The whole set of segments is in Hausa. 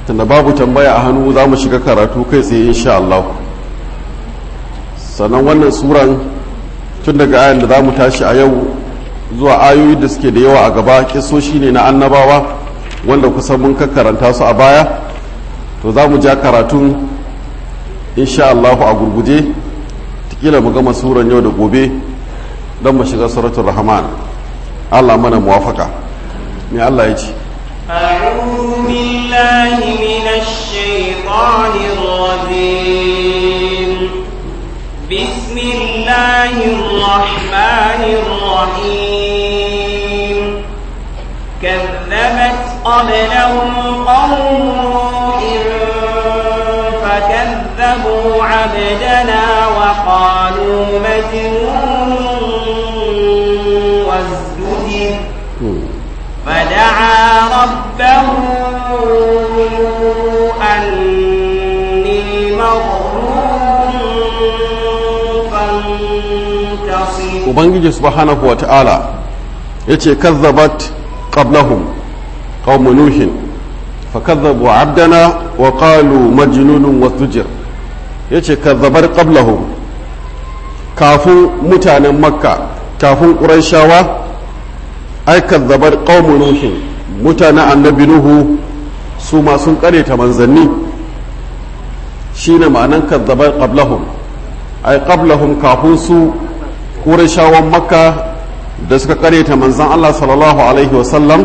tunda babu tambaya a hannu za mu shiga karatu kai tsaye insha Allah sannan wannan suran tun daga ayan da za mu tashi a yau zuwa ayoyi da suke da yawa a gaba kisoshi ne na annabawa wanda kusan mun karanta su a baya to za mu ja karatun insha Allah a gurguje tikila mu gama suran yau da gobe don mu shiga suratul rahman Allah mana muwafaka me Allah ya ce أعوذ بالله من الشيطان الرجيم بسم الله الرحمن الرحيم كذبت قبلهم قوم نوح فكذبوا عبدنا وقالوا مجنون وازدجر فدعا ربه أني مغلوب فانتصر ubangiji subhanahu wa ta'ala ya ce kazzabat qablahum qaumu nuhin fakazzabu abdana wa qalu majnunun wasdujir ya ce kazzabar qablahum kafin mutanen makka kafin ƙurayshawa ai kazzabar qaumu nuhin mutanen annabi nuhu su ma sun ta manzanni shine ma'anan kazzabar qablahum ai qablahum kafin su ƙurashawan makka da suka ta manzan Allah sallallahu Alaihi wasallam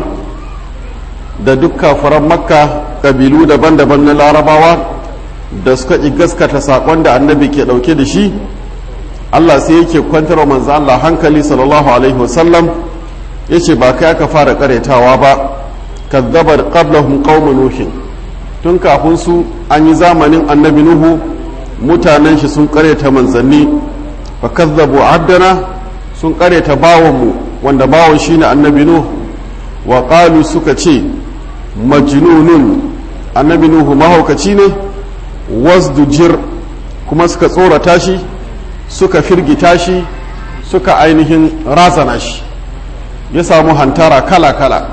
da duk kafiran makka ƙabilu daban-daban na larabawa da suka ƙi gaskata saƙon da annabi ke ɗauke da shi Allah sai yake kwantar wa manzan Allah hankali sallallahu Alaihi wasallam ya ce ba kai aka fara ƙaretawa ba kazzabar qablahum qaumu nuhin tun kafin su an yi zamanin annabi nuhu mutanen shi sun ƙareta manzanni fakazzabu abdana sun kareta bawanmu wanda bawan shine annabi nuh wa qalu suka ce majnunun annabi nuhu mahaukaci ne wasdujir kuma suka tsorata shi suka firgita shi suka ainihin razana shi ya samu hantara kala-kala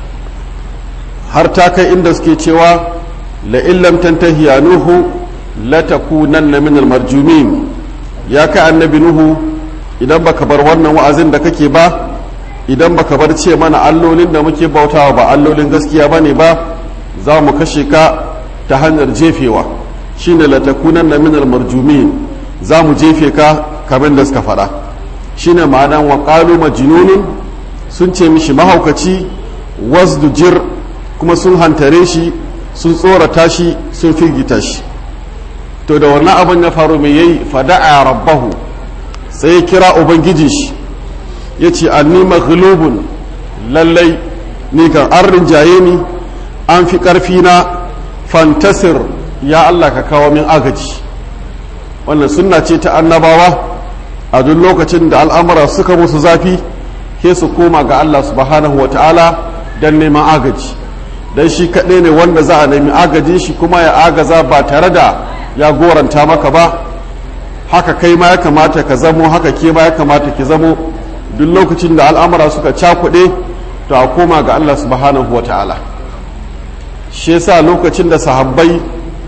har ta kai inda suke cewa la'illam tantahi ya nuhu latakunanna min almarjumin ya kai annabi nuhu idan baka bar wannan wa'azin da kake ba idan baka bar ce mana allolin da muke bautawa ba allolin gaskiya bane ba za mu kashe ka ta hanyar jefewa shine latakunan na minal marjumin za mu jefe ka kamar da suka faɗa shine ma'anan wa qalu majnunun sun ce mishi mahaukaci wasdujir kuma sun hantare shi sun tsorata shi sun firgita shi to da wannan abin ya faru mai yayi fada'a rabbahu sai ya kira ubangiji shi ya ce anni maghlubun lallai ni kan an rinjaye ni an fi ƙarfi na fantasir ya Allah ka kawo min agaji wannan sunna ce ta annabawa a duk lokacin da al'amura suka musu zafi ke su koma ga Allah subhanahu wa ta'ala don neman agaji don shi kaɗai ne wanda za a nemi agajin shi kuma ya agaza ba tare da ya goranta maka ba haka kai ma ya kamata ka zamo haka ke ma ya kamata ki zamo duk lokacin da al'amura suka cakuɗe to a koma ga Allah subhanahu wa ta'ala shi yasa lokacin da sahabbai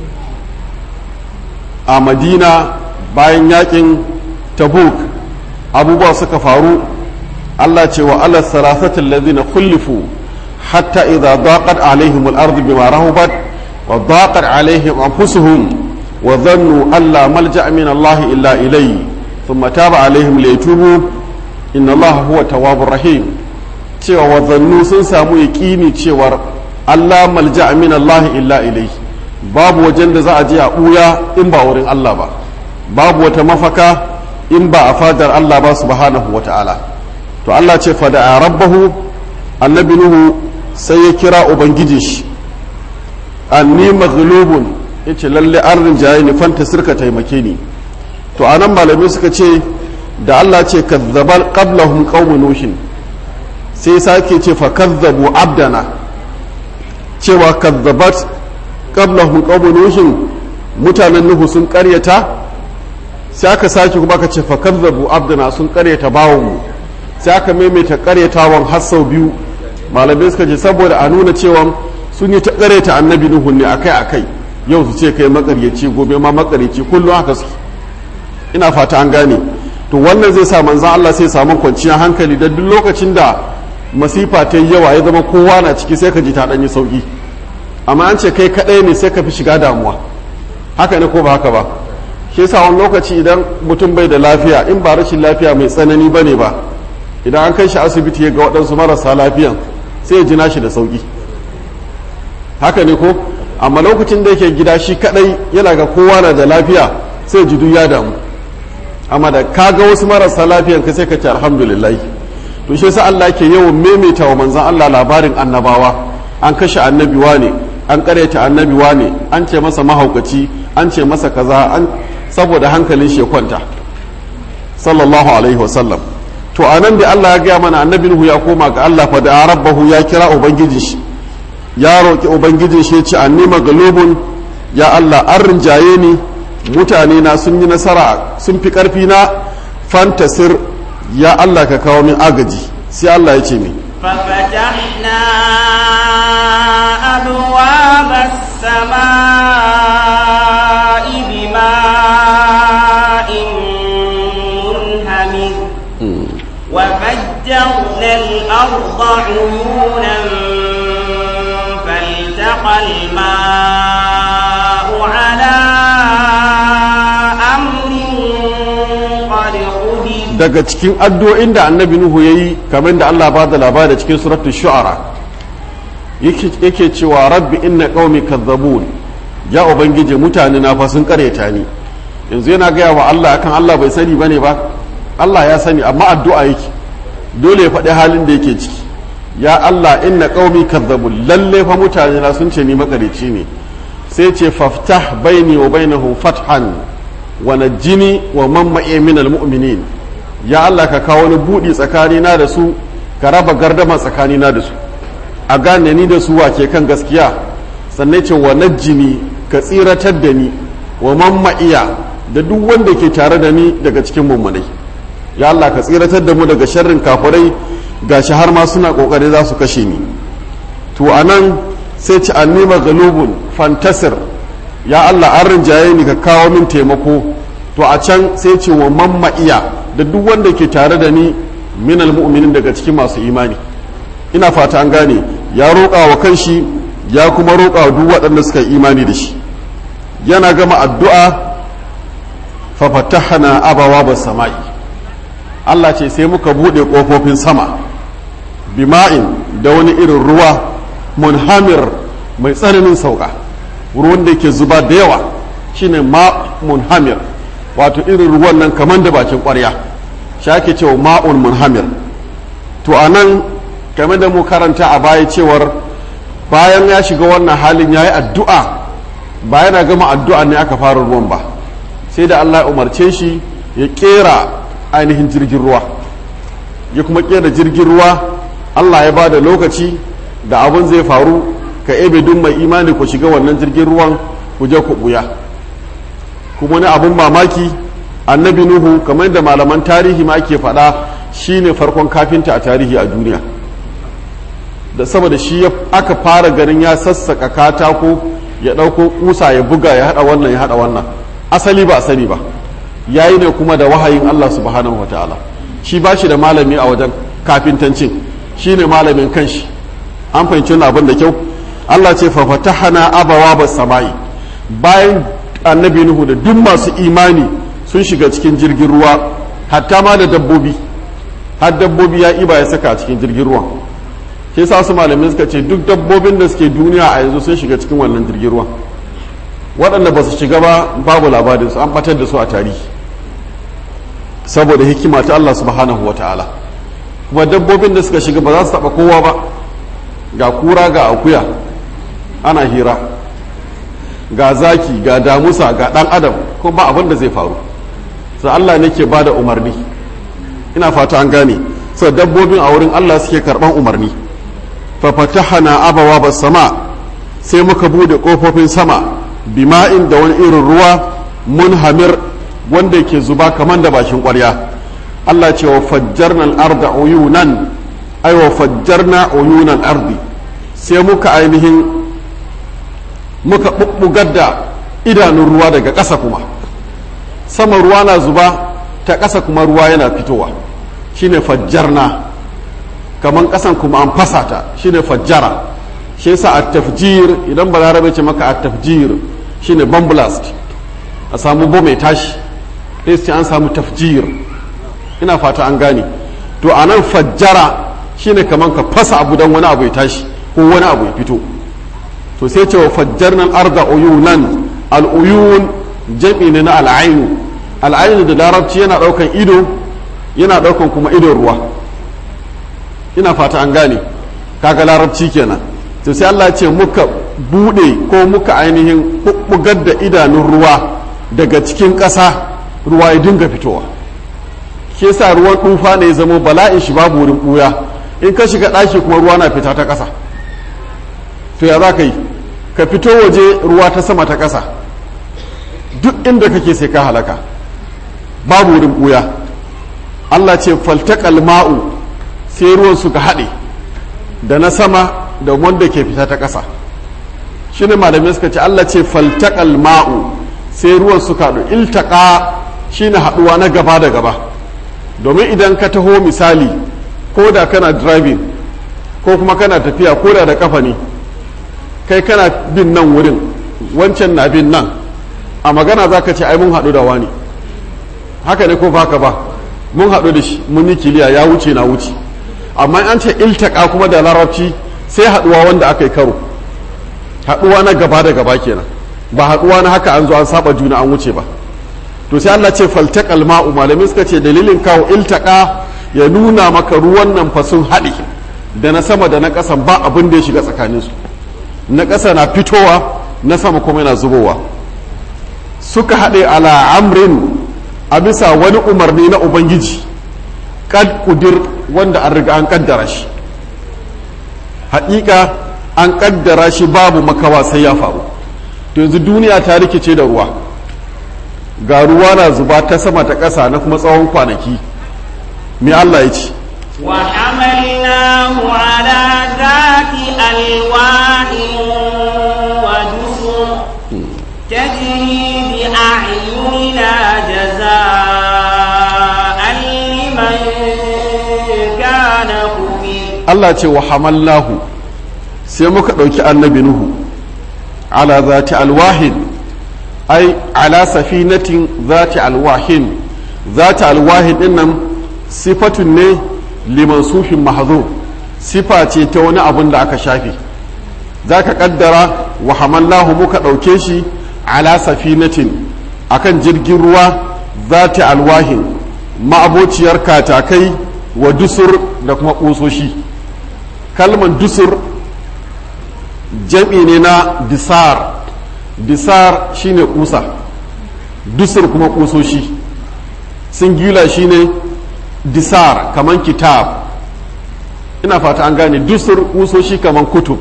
a madina bayan yakin tabuk abubuwa suka faru Allah ce wa ala salasatin lazina kullifu hatta idza daqat alaihim al-ardu bima rahubat wa daqat alaihim anfusuhum وظنوا أن لا ملجأ من الله إلا إليه ثم تاب عليهم ليتوبوا إن الله هو التواب الرحيم cewa wazannu sun samu yaƙini cewar Allah malja min Allah illa ilai babu wajen da za a je a ɓuya in ba wurin Allah ba babu wata mafaka in ba a fadar Allah ba subhanahu wa ta'ala to Allah ce fada a rabbahu annabi nuhu sai ya kira ubangiji shi anni maghlubun yace lalle an rinjaye ni fanta sirka taimake ni to anan malamai suka ce da Allah ce kazzabal qablahum qaum nuhin sai sake ce fa kazzabu abdana cewa kazzabat qablahum qaum nuhin mutanen nuhu sun karyata sai aka sake kuma ka ce fa kazzabu abdana sun karyata bawon mu sai aka maimaita karyatawan har sau biyu malamai suka ce saboda a nuna cewa sun yi ta ta annabi nuhu ne akai akai yau su ce kai makaryaci gobe ma makaryaci kullum haka su ina fata an gane to wannan zai sa manzan Allah sai samu kwanciyar hankali da duk lokacin da masifa ta yi yawa ya zama kowa na ciki sai ka ji ta ɗanyi sauƙi amma an ce kai kaɗai ne sai ka fi shiga damuwa haka ne ko ba haka ba shi yasa wani lokaci idan mutum bai da lafiya in ba rashin lafiya mai tsanani ba ne ba idan an kai shi asibiti ya ga waɗansu marasa lafiyan sai ya ji nashi da sauƙi haka ne ko amma lokacin da yake gida shi kaɗai yana ga kowa na da lafiya sai ji duk ya damu amma da ka ga wasu marasa lafiyan ka sai ka ce alhamdulillah to shi yasa Allah ke yawan maimaita wa manzon Allah labarin annabawa an kashe annabi ne an karyata annabi ne an ce masa mahaukaci an ce masa kaza an saboda hankalin shi kwanta sallallahu alaihi wasallam to anan da Allah ya gaya mana annabi Nuhu ya koma ga Allah fa da rabbahu ya kira ubangiji shi ya roki ubangijin shi ya ce anni maglubun ya Allah an rinjaye ni mutane na sun yi nasara sun fi karfi na fantasir ya Allah ka kawo min agaji sai Allah ya ce mi ففتحنا أبواب السماء بماء منهمر وفجرنا الأرض عيونا فالتقى الماء على أمر قد قدر daga cikin addu'o'in da annabi Nuhu ya yi kamar da Allah ba da labari cikin suratul shu'ara yake cewa rabbi inna qaumi kazzabun ya ubangiji mutane na fa sun kareta ni yanzu yana gaya wa Allah akan Allah bai sani bane ba Allah ya sani amma addu'a yake dole ya faɗi halin da yake ciki ya Allah inna qaumi kazzabun lalle fa mutane na sun ce ni makareci ne sai ce faftah baini wa bainahum fathan wa najjini wa man ma'i minal mu'minin ya Allah ka kawo wani buɗi tsakanina da su ka raba gardama tsakanina da su a gane ni da su wake kan gaskiya sannan ce wa najjini ka tsiratar da ni wa mamma'iya da duk wanda ke tare da ni daga cikin mummunai ya Allah ka tsiratar da mu daga sharrin kafirai gashi har ma suna kokari za su kashe ni to anan sai ci annima galubun fantasir ya Allah an rinjaye ni ka kawo min taimako to a can sai ce wa mamma'iya da duk wanda ke tare da ni minal mu'minin daga cikin masu imani ina fata an gane ya roƙa wa kanshi ya kuma roƙa wa duk waɗanda suka yi imani da shi yana gama addu'a fa fatahna abawa ba sama'i Allah ce sai muka buɗe ƙofofin sama bima'in da wani irin ruwa munhamir mai tsananin sauka ruwan da ke zuba da yawa shine ma munhamir wato irin ruwan nan kamar da bakin ƙwarya shi ake cewa ma'un munhamir to a nan game da mu karanta a baya cewar bayan ya shiga wannan halin ya yi addu'a ba yana gama addu'a ne aka fara ruwan ba sai da Allah ya umarce shi ya kera ainihin jirgin ruwa ya kuma kera jirgin ruwa Allah ya ba da lokaci da abin zai faru ka ebe duk mai imani ku shiga wannan jirgin ruwan ku je ku buya kuma wani abin mamaki annabi nuhu kamar yadda malaman tarihi ma ake faɗa shine farkon kafinta a tarihi a duniya da saboda shi aka fara ganin ya sassaka katako ya ɗauko kusa ya buga ya haɗa wannan ya haɗa wannan asali ba sani ba ya yi ne kuma da wahayin allah subhanahu wataala shi ba shi da malami a wajen kafintancin shi ne malamin kanshi an fahimci wani abin da kyau allah ce fa fatahana abawa ba sama'i bayan annabi nuhu da duk masu imani sun shiga cikin jirgin ruwa hatta ma da dabbobi har dabbobi ya iba ya saka a cikin jirgin ruwan shi sa su malamai suka ce duk dabbobin da suke duniya a yanzu sun shiga cikin wannan jirgin ruwan waɗanda ba su shiga ba babu labarin su an batar da su a tarihi saboda hikima ta Allah subhanahu wa ta'ala kuma dabbobin da suka shiga ba za su taɓa kowa ba ga kura ga akuya ana hira ga zaki ga damusa ga ɗan adam ko ba abin da zai faru sai Allah ne ke ba da umarni ina fata an gane sai dabbobin a wurin Allah suke karɓan umarni fa fatahana abawa bas sama sai muka bude kofofin sama bima'in da wani irin ruwa munhamir wanda ke zuba kamar da bakin ƙwarya Allah ce wa fajjarna al-arda uyunan ay wa fajjarna uyunan ardi sai muka ainihin muka bubbugar da idanun ruwa daga ƙasa kuma sama ruwa na zuba ta ƙasa kuma ruwa yana fitowa shine fajjarna kamar ƙasan kuma an fasa ta shine fajjara shi yasa a tafjir idan balarabe ce maka a tafjir shine bomb blast a samu bom mai tashi sai an samu tafjir ina fata an gane to a nan fajjara shine kamar ka fasa abu don wani abu ya tashi ko wani abu ya fito to sai ce wa fajjarnan arda uyunan al'uyun jam'i ne na al'ainu al'ainu da larabci yana daukan ido yana daukan kuma idon ruwa ina fata an gane kaga larabci kenan to sai Allah ce muka bude ko muka ainihin bugar da idanun ruwa daga cikin ƙasa ruwa ya dinga fitowa shi yasa ruwan tufa ne ya zama bala'in shi babu wurin buya in ka shiga ɗaki kuma ruwa na fita ta ƙasa to ya za ka yi ka fito waje ruwa ta sama ta ƙasa duk inda kake sai ka halaka babu wurin buya Allah ce faltaƙal ma'u sai ruwan suka haɗe da na sama da wanda ke fita ta ƙasa shi ne malamai suka ce Allah ce faltaƙal ma'u sai ruwan suka haɗu iltaƙa shi ne haɗuwa na gaba da gaba domin idan ka taho misali ko da kana driving ko kuma kana tafiya ko da da kafa ne kai kana bin nan wurin wancan na bin nan a magana za ka ce ai mun haɗu da wani haka ne ko haka ba mun haɗu da shi mun yi kiliya ya wuce na wuce amma an ce iltaka kuma da larabci sai haɗuwa wanda aka yi karo haɗuwa na gaba da gaba kenan ba haɗuwa na haka an zo an saba juna an wuce ba to sai Allah ce faltaqal ma'u malamai suka ce dalilin kawo iltaka ya nuna maka ruwan nan fa sun haɗe da na sama da na ƙasan ba abin da ya shiga tsakaninsu na ƙasa na fitowa na sama kuma yana zubowa suka haɗe ala amrin a bisa wani umarni na ubangiji kad kudir wanda an riga an kaddara shi haƙiƙa an kaddara shi babu makawa sai ya faru to yanzu duniya ta rikice da ruwa ga ruwa na zuba ta sama ta ƙasa na kuma tsawon kwanaki me Allah ya ce وحملناه على ذات ألواح ودسر تجري بأعيننا جزاء لمن كان كفر Allah ce wa hamallahu sai muka ɗauki annabi Nuhu ala zati alwahin ai ala safinatin zati alwahin zati alwahin din nan sifatun ne liman sufin mahzo sifa ce ta wani abun da aka shafe za ka kaddara wa hamallahu muka ɗauke shi ala safinatin akan jirgin ruwa zati alwahin ma'abociyar katakai wa dusur da kuma ƙusoshi kalman dusur jam'i ne na disar disar shine kusa dusur kuma kusoshi singula shine disar kaman kitab ina fata an gane dusur kusoshi kaman kutub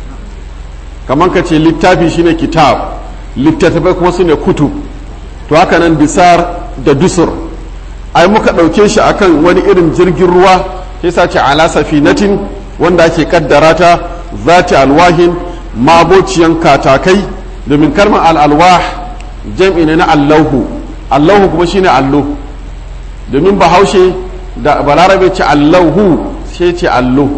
kaman ka ce littafi shine kitab littattafai kuma su ne kutub to haka nan disar da dusur ai muka ɗauke shi akan wani irin jirgin ruwa sai sace ala safinatin wanda ake kaddara ta zati alwahin mabociyan katakai domin kalmar al'alwah jam'i ne na allahu allahu kuma shine allo domin bahaushe da balarabe ce allahu sai ce allo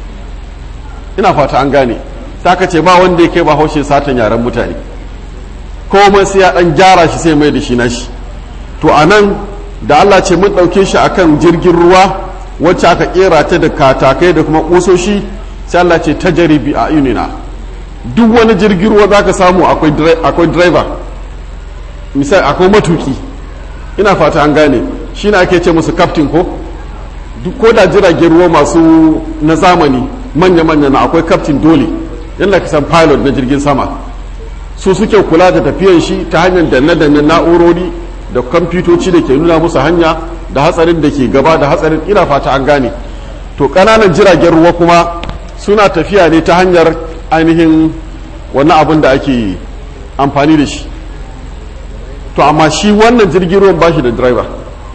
ina fata an gane ta ce ba wanda ya kai bahaushe satan yaren mutane komai sai ya dan gyara shi sai mai da shi na shi to a nan da allah ce mun ɗauke shi akan jirgin ruwa wacce aka kera ta da katakai da kuma kusoshi sai Allah ce ta jaribi a yunina duk wani jirgin ruwa za ka samu akwai driver misali akwai matuki ina fata an gane shi na ake ce musu captain ko duk ko da jiragen ruwa masu na zamani manya-manya na akwai captain dole yadda ka san pilot na jirgin sama su suke kula da tafiyan shi ta hanyar danne-danne na'urori da kwamfutoci da ke nuna musu hanya da hatsarin da ke gaba da hatsarin ina fata an gane to ƙananan jiragen ruwa kuma suna tafiya ne ta hanyar ainihin wani abin da ake amfani da shi to amma shi wannan jirgin ruwan ba shi da driver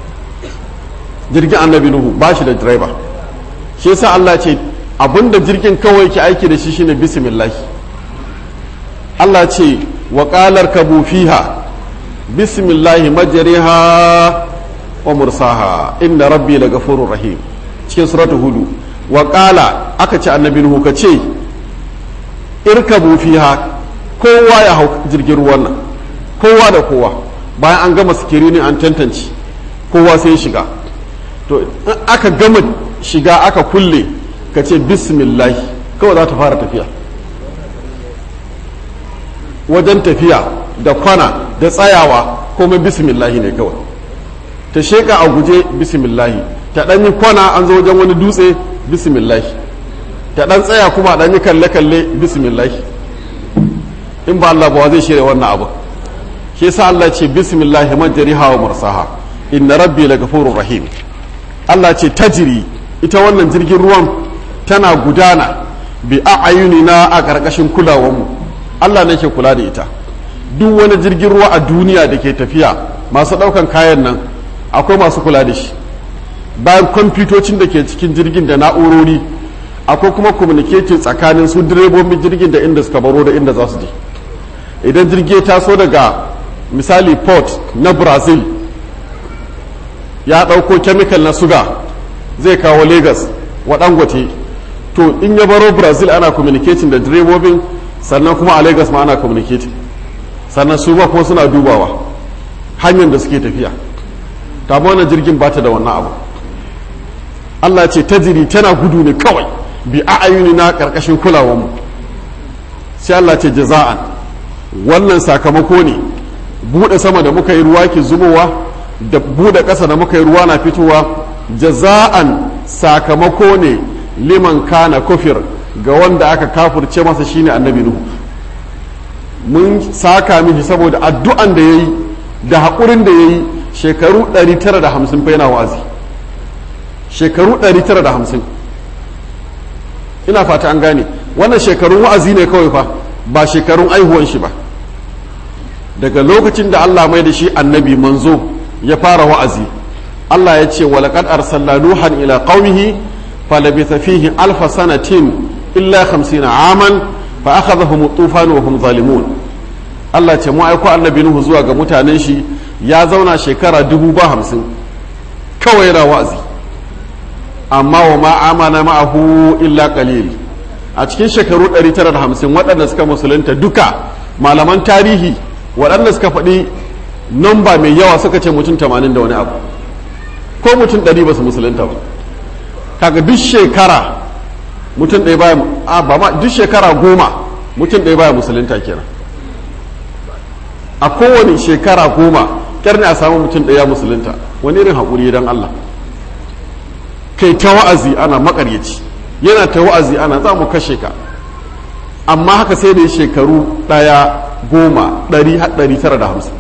jirgin annabi nuhu ba shi da driver shi yasa Allah ce abin da jirgin kawai ke aiki da shi shine bismillah Allah ce wa qalar kabu fiha bismillahi majriha wa mursaha inna rabbi lagafurur rahim cikin suratu hudu wa qala aka ce annabi nuhu ka ce irkabu fiha kowa ya hau jirgin ruwan nan kowa da kowa bayan an gama sikirini an tantance kowa sai shiga to in aka gama shiga aka kulle ka ce bismillah kawai za ta fara tafiya wajen tafiya da kwana da tsayawa komai bismillah ne kawai ta sheka a guje bismillah ta ɗan yi kwana an zo wajen wani dutse bismillah ta ɗan tsaya kuma ɗan yi kalle-kalle bismillah in ba Allah ba zai shirya wannan abu shi yasa Allah ce bismillah majriha wa mursaha inna rabbi lagafurur rahim Allah ce tajiri ita wannan jirgin ruwan tana gudana bi a'ayunina a ƙarƙashin kulawanmu Allah ne ke kula da ita duk wani jirgin ruwa a duniya da ke tafiya masu ɗaukan kayan nan akwai masu kula da shi bayan kwamfutocin da ke cikin jirgin da na'urori akwai kuma communicating tsakanin su direbobin jirgin da inda suka baro da inda za su je idan jirgi ya taso daga misali port na brazil ya ɗauko chemical na suga zai kawo lagos wa dangote to in ya baro brazil ana communicating da direbobin sannan kuma a lagos ma ana communicating sannan su ma kuma suna dubawa hanyar da suke tafiya ta wannan jirgin ba ta da wannan abu allah ce tajiri tana gudu ne kawai bi a'ayuni na karkashin kulawanmu sai allah ce jaza'an wannan sakamako ne buɗe sama da muka yi ruwa ke zubowa da buɗe ƙasa da muka yi ruwa na fitowa jaza'an sakamako ne liman kana kufir ga wanda aka kafurce masa shine annabi nuhu mun saka mishi saboda addu'an da yayi da haƙurin da yayi shekaru 950 fa yana wa'azi shekaru 950 ina fata an gane wannan shekarun wa'azi ne kawai fa ba shekarun aihuwan shi ba daga lokacin da Allah mai da shi annabi manzo ya fara wa'azi Allah ya ce walaqad arsalna nuhan ila qaumihi falabitha fihi alfa sanatin illa 50 aman fa akhadhahum tufan wa hum zalimun Allah ce mu aiko annabi nuhu zuwa ga mutanen shi ya zauna shekara dubu ba hamsin kawai yana wa'azi amma wa ma amana ma'ahu illa qalil a cikin shekaru 950 waɗanda suka musulunta duka malaman tarihi waɗanda suka faɗi namba mai yawa suka ce mutum 80 da wani abu ko mutum 100 ba su musulunta ba kaga duk shekara mutum ɗaya baya a ba ma duk shekara goma mutum ɗaya baya musulunta kenan a kowane shekara goma kyar ne a samu mutum ɗaya musulunta wani irin haƙuri don Allah kai ta wa'azi ana makaryaci yana ta wa'azi ana za mu kashe ka amma haka sai da shekaru ɗaya goma ɗari ɗari tara da hamsin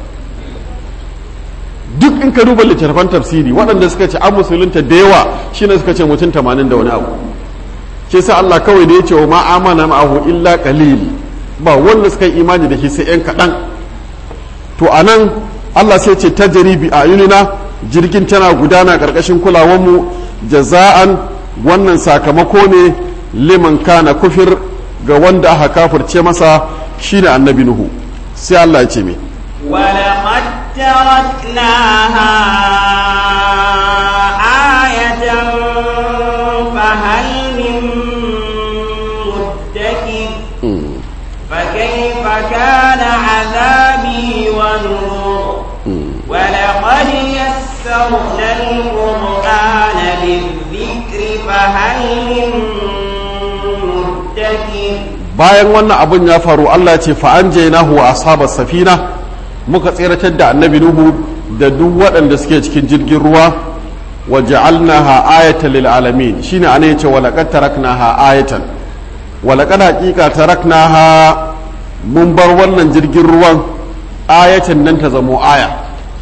duk in ka duba littattafan tafsiri waɗanda suka ce an musulunta da yawa shine suka ce mutum tamanin da wani abu ke sa Allah kawai da ya ce wa ma amana ma'ahu illa qalil ba wanda suka yi imani da shi sai yan kaɗan to a nan Allah sai ce ta jaribi a yunina jirgin tana gudana ƙarƙashin kulawanmu jaza'an wannan sakamako ne liman kana kufir ga wanda aka kafirce masa shine annabi nuhu sai Allah ya ce me ولقد تركناها آية فهل من مدكر فكيف كان عذابي ونذر ولقد يسرنا القرآن للذكر فهل من مدكر bayan wannan abun ya faru Allah ce fa an jainahu wa ashabas safina muka tsiratar da annabi nuhu da duk waɗanda suke cikin jirgin ruwa wa ja'alnaha ayatan lil alamin shine ana yace wa laqad taraknaha ayatan wa laqad haqiqa taraknaha mun bar wannan jirgin ruwan ayatan nan ta zamo aya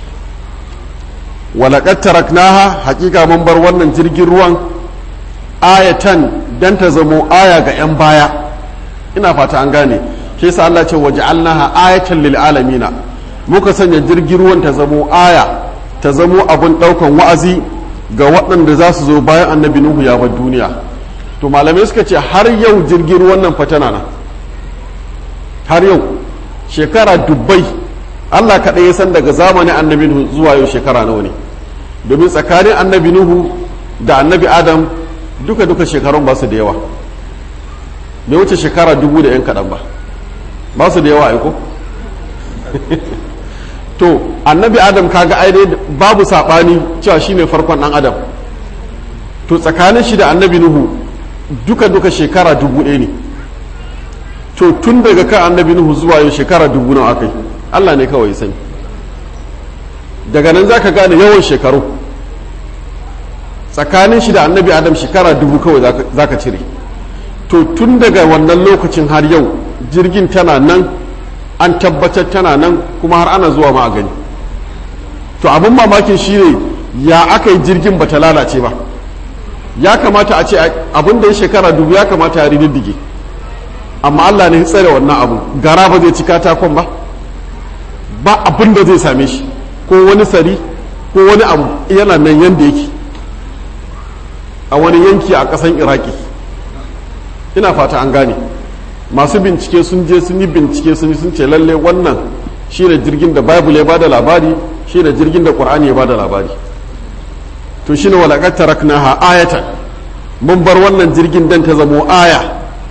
wa laqad taraknaha haqiqa mun bar wannan jirgin ruwan ayatan dan ta zamo aya ga yan baya ina fata an gane shi yasa Allah ce waja'alnaha ayatan lil alamina muka sanya jirgin ruwan ta zamo aya ta zamo abun daukan wa'azi ga waɗanda za su zo bayan annabi nuhu ya bar duniya to malamai suka ce har yau jirgin ruwan nan fatana na har yau shekara dubbai Allah kaɗai ya san daga zamanin annabi Nuhu zuwa yau shekara nawa ne domin tsakanin annabi Nuhu da annabi Adam duka duka shekarun ba su da yawa bai wuce shekara dubu da yan kaɗan ba ba su da yawa aiko to annabi Adam kaga ai babu saɓani cewa shine farkon ɗan Adam to tsakanin shi da annabi Nuhu duka duka shekara dubu ɗaya ne to tun daga kan annabi Nuhu zuwa yau shekara dubu nawa akai Allah ne kawai sani daga nan zaka gane yawan shekaru tsakanin shi da annabi adam shekara dubu kawai zaka cire to tun daga wannan lokacin har yau jirgin tana nan an tabbatar tana nan kuma har ana zuwa ma a gani to abin mamakin shi ne ya aka yi jirgin bata lalace ba ya kamata a ce abin da ya shekara dubu ya kamata ya rididdige amma Allah ne ya tsare wannan abu gara ba zai ci katakon ba ba abin da zai same shi ko wani sari ko wani abu yana nan yadda yake a wani yanki a ƙasan iraki ina fata an gane masu bincike sun je sun yi bincike sun yi sun ce lalle wannan shine jirgin da bible ya bada labari shine jirgin da qur'ani ya bada labari to shine walaqad taraknaha ayatan mun bar wannan jirgin dan ta zamo aya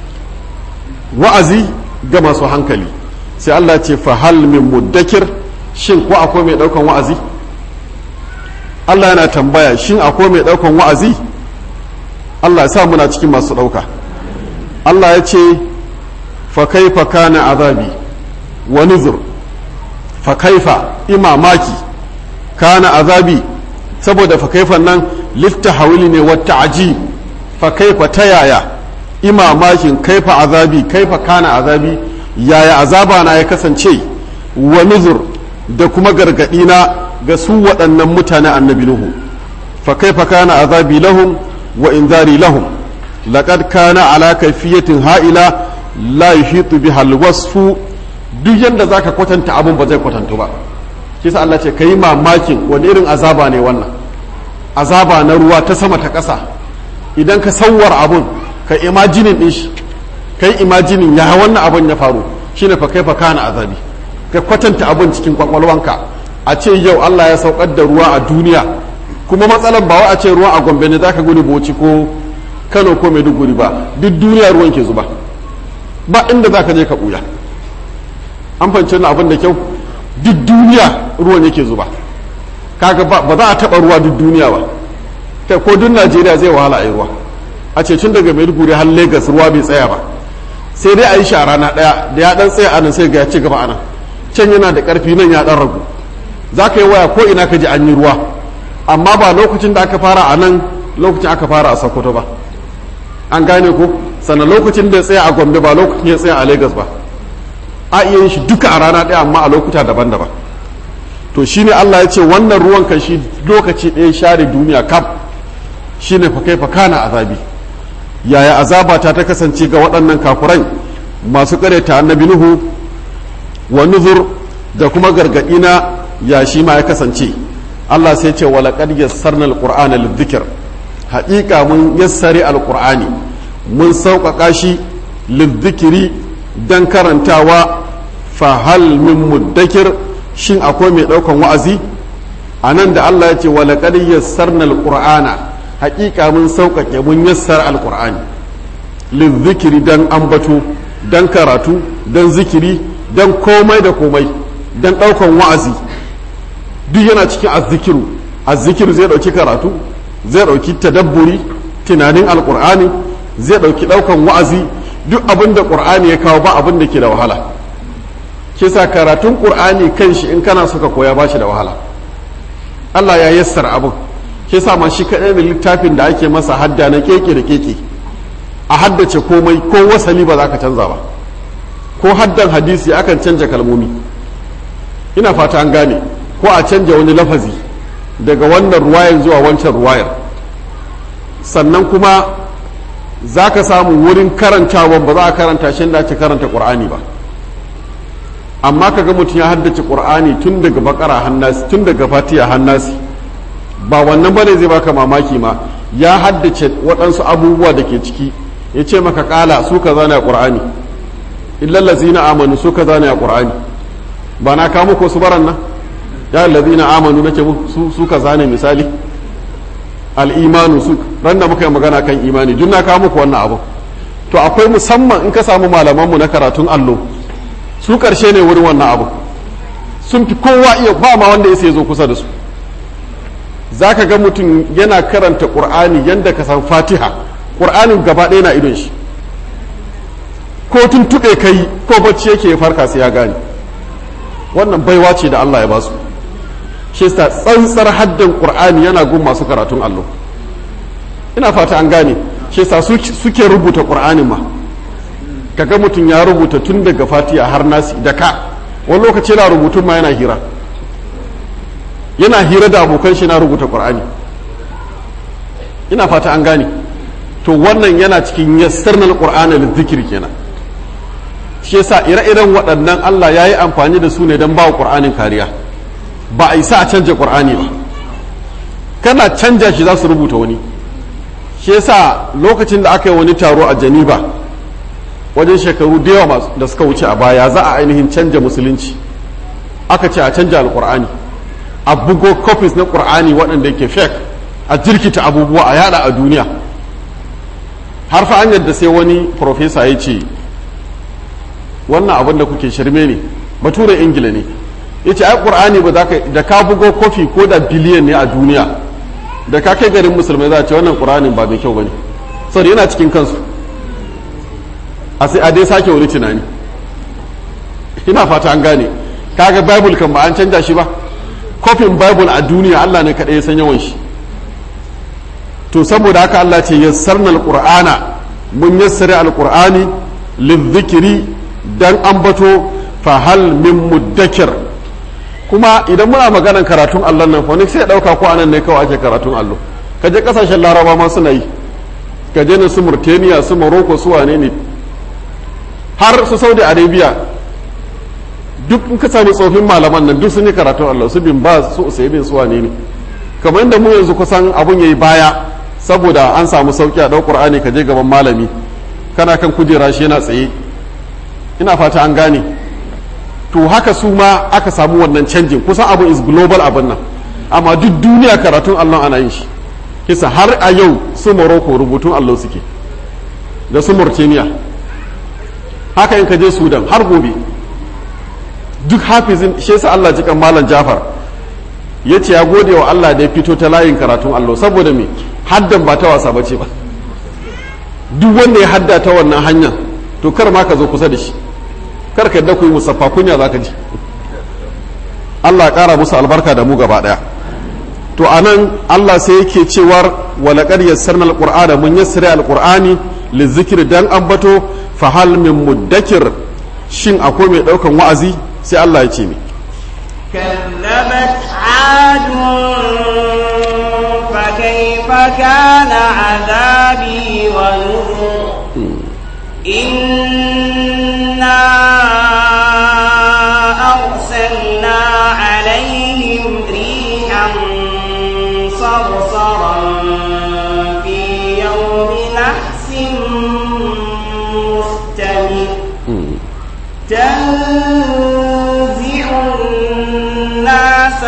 wa'azi ga masu hankali sai Allah ce fa hal min muddakir shin ko akwai mai daukan wa'azi Allah yana tambaya shin akwai mai daukan wa'azi Allah ya sa muna cikin masu dauka Allah ya ce fa kaifa kana azabi wa nuzur fa kaifa imamaki kana azabi saboda fa kaifan nan littahawili ne wata aji fa kaifa ta yaya imamakin kaifa azabi kaifa kana azabi yaya azaba na ya kasance wa nuzur da kuma gargadi na ga su waɗannan mutane annabi nuhu fa kaifa kana azabi lahum wa inzari lahum laqad kana ala kayfiyatin ha'ila la yuhitu biha alwasfu duk yanda zaka kwatanta abun ba zai kwatantu ba kisa Allah ce kai mamakin wani irin azaba ne wannan azaba na ruwa ta sama ta ƙasa idan ka sauwar abun ka imajinin din shi kai imajinin ya wannan abun ya faru shine fa kaifa kana azabi ka kwatanta abun cikin kwakwalwanka a ce yau Allah ya saukar da ruwa a duniya kuma matsalar ba wai a ce ruwa a Gombe ne zaka gudu Bauchi ko Kano ko Maiduguri ba duk duniya ruwan ke zuba ba inda zaka je ka buya an fahimci wannan abin da kyau duk duniya ruwan yake zuba kaga ba za a taba ruwa duk duniya ba kai ko duk Najeriya zai wahala a yi ruwa a ce tun daga Maiduguri har Lagos ruwa bai tsaya ba sai dai a yi shi a rana ɗaya da ya ɗan tsaya anan sai ga ya ci gaba anan can yana da ƙarfi nan ya ɗan ragu za ka yi waya ko ina ka ji an yi ruwa amma ba lokacin da aka fara a nan lokacin aka fara a sokoto ba an gane ko sannan lokacin da ya tsaya a gombe ba lokacin ya tsaya a lagos ba a iya yin shi duka a rana ɗaya amma a lokuta daban-daban to shine allah ya ce wannan ruwan kan shi lokaci ɗaya share duniya kam shine fa kai fa kana azabi yaya azabata ta kasance ga waɗannan kafurai masu ta annabi nuhu wa nuzur da kuma gargaɗi na ya shi ma ya kasance Allah sai ce wa laqad yassarna alqur'ana lidhikr haƙiƙa mun yassare alqur'ani mun sauƙaƙa shi lidhikri dan karantawa fa hal min muddakir shin akwai mai ɗaukan wa'azi anan da Allah ya ce wa laqad yassarna alqur'ana hakika mun sauƙaƙe mun yassar alƙur'ani lizzikiri dan ambato dan karatu dan zikiri dan komai da komai dan ɗaukan wa'azi duk yana cikin azzikiru azzikiru zai ɗauki karatu zai ɗauki tadabburi tunanin alƙur'ani zai ɗauki ɗaukan wa'azi duk abin da ƙur'ani ya kawo ba abin da ke da wahala kisa karatun ƙur'ani kan shi in kana suka koya ba shi da wahala Allah ya yassara abin ke sa ma shi kaɗai da littafin da ake masa hadda na keke da keke a haddace komai ko wasali ba za ka canza ba ko haddan hadisi akan canja kalmomi ina fata an gane ko a canja wani lafazi daga wannan ruwayar zuwa wancan ruwayar sannan kuma za ka samu wurin karantawan ba za a karanta shi da ake karanta ƙur'ani ba amma kaga mutum ya haddace ƙur'ani tun daga bakara hannasi tun daga fatiya hannasi ba wannan bane zai baka mamaki ma ya haddace waɗansu abubuwa da ke ciki ya ce maka ƙala su ka zana ƙur'ani illal ladzina amanu su kaza ne a qur'ani ba na kawo muku su baran nan ya ladzina amanu nake su su kaza ne misali al imanu su ran da muka yi magana kan imani duk na kawo muku wannan abu to akwai musamman in ka samu malaman mu na karatun allo su karshe ne wurin wannan abu sun fi kowa iya ba ma wanda ya zo kusa da su za ka ga mutum yana karanta ƙur'ani yadda ka san fatiha ƙur'anin gaba ɗaya na idon shi ko tuntuɓe ka yi ko bacci yake ya farka sai ya gane wannan baiwa ce da Allah ya ba su shi sa tsantsar haddan ƙur'ani yana gun masu karatun allo ina fata an gane shi sa suke rubuta ƙur'anin ma kaga mutum ya rubuta tun daga fatiha har nasi da ka wani lokaci yana rubutun ma yana hira yana hira da abokan shi na rubuta qur'ani ina fata an gane to wannan yana cikin yassarnal qur'ana lizikir kenan shi yasa ire-iren waɗannan Allah ya yi amfani da su ne don ba wa qur'anin kariya ba a yi sa a canja qur'ani ba kana canja shi za su rubuta wani shi yasa lokacin da aka yi wani taro a janiba wajen shekaru da yawa da suka wuce a baya za a ainihin canja musulunci aka ce a canja alkur'ani a bugo copies na qur'ani waɗanda yake fake a jirkita abubuwa a yada a duniya har fa an yadda sai wani profesa ya ce wannan abin da kuke shirme ne bature ingila ne ya ce ai qur'ani ba za ka da ka bugo kofi ko da biliyan ne a duniya da ka kai garin musulmai za a ce wannan qur'anin ba mai kyau ba ne saboda yana cikin kansu a sai a dai sake wani tunani ina fata an gane kaga bible kan ba an canja shi ba kofin bible a duniya Allah ne kaɗai ya san yawan shi to saboda haka Allah ce yassarna alqur'ana mun yassare alqur'ani lizikiri dan ambato fa hal min muddakir kuma idan muna maganar karatun Allah nan fa sai ya dauka ko anan ne kawai ake karatun allo kaje kasashen laraba ma suna yi kaje ne su Mauritania su Morocco su wane ne har su Saudi Arabia duk in ka sami tsofin malaman nan duk sun yi karatun Allah su bin ba su usaibin su wane ne kamar inda mu yanzu kusan abun yayi baya saboda an samu sauki a ɗau Qur'ani ka je gaban malami kana kan kujera shi yana tsaye ina fata an gane to haka su ma aka samu wannan canjin kusan abu is global abin nan amma duk duniya karatun Allah ana yin shi kisa har a yau su Morocco rubutun Allah suke da su Mauritania haka in ka je Sudan har gobe duk hafizin shi yasa Allah jikan malam Jafar ya ce ya gode wa Allah da ya fito ta layin karatun allo saboda me haddan ba ta wasa bace ba duk wanda ya hadda ta wannan hanya to kar ma ka zo kusa da shi kar ka yadda ku yi musaffa kunya za ka ji Allah ƙara musu albarka da mu gaba ɗaya to anan Allah sai yake cewar walaqad yassarna alqur'ana mun yassara alqur'ani lizikri dan ambato fa hal min muddakir shin akwai mai daukan wa'azi sai Allah ya ce mi كذبت عاد فكيف كان عذابي ونذر إنا أرسلنا عليهم ريحا صرصرا في يوم نحس مستمر تنزع الناس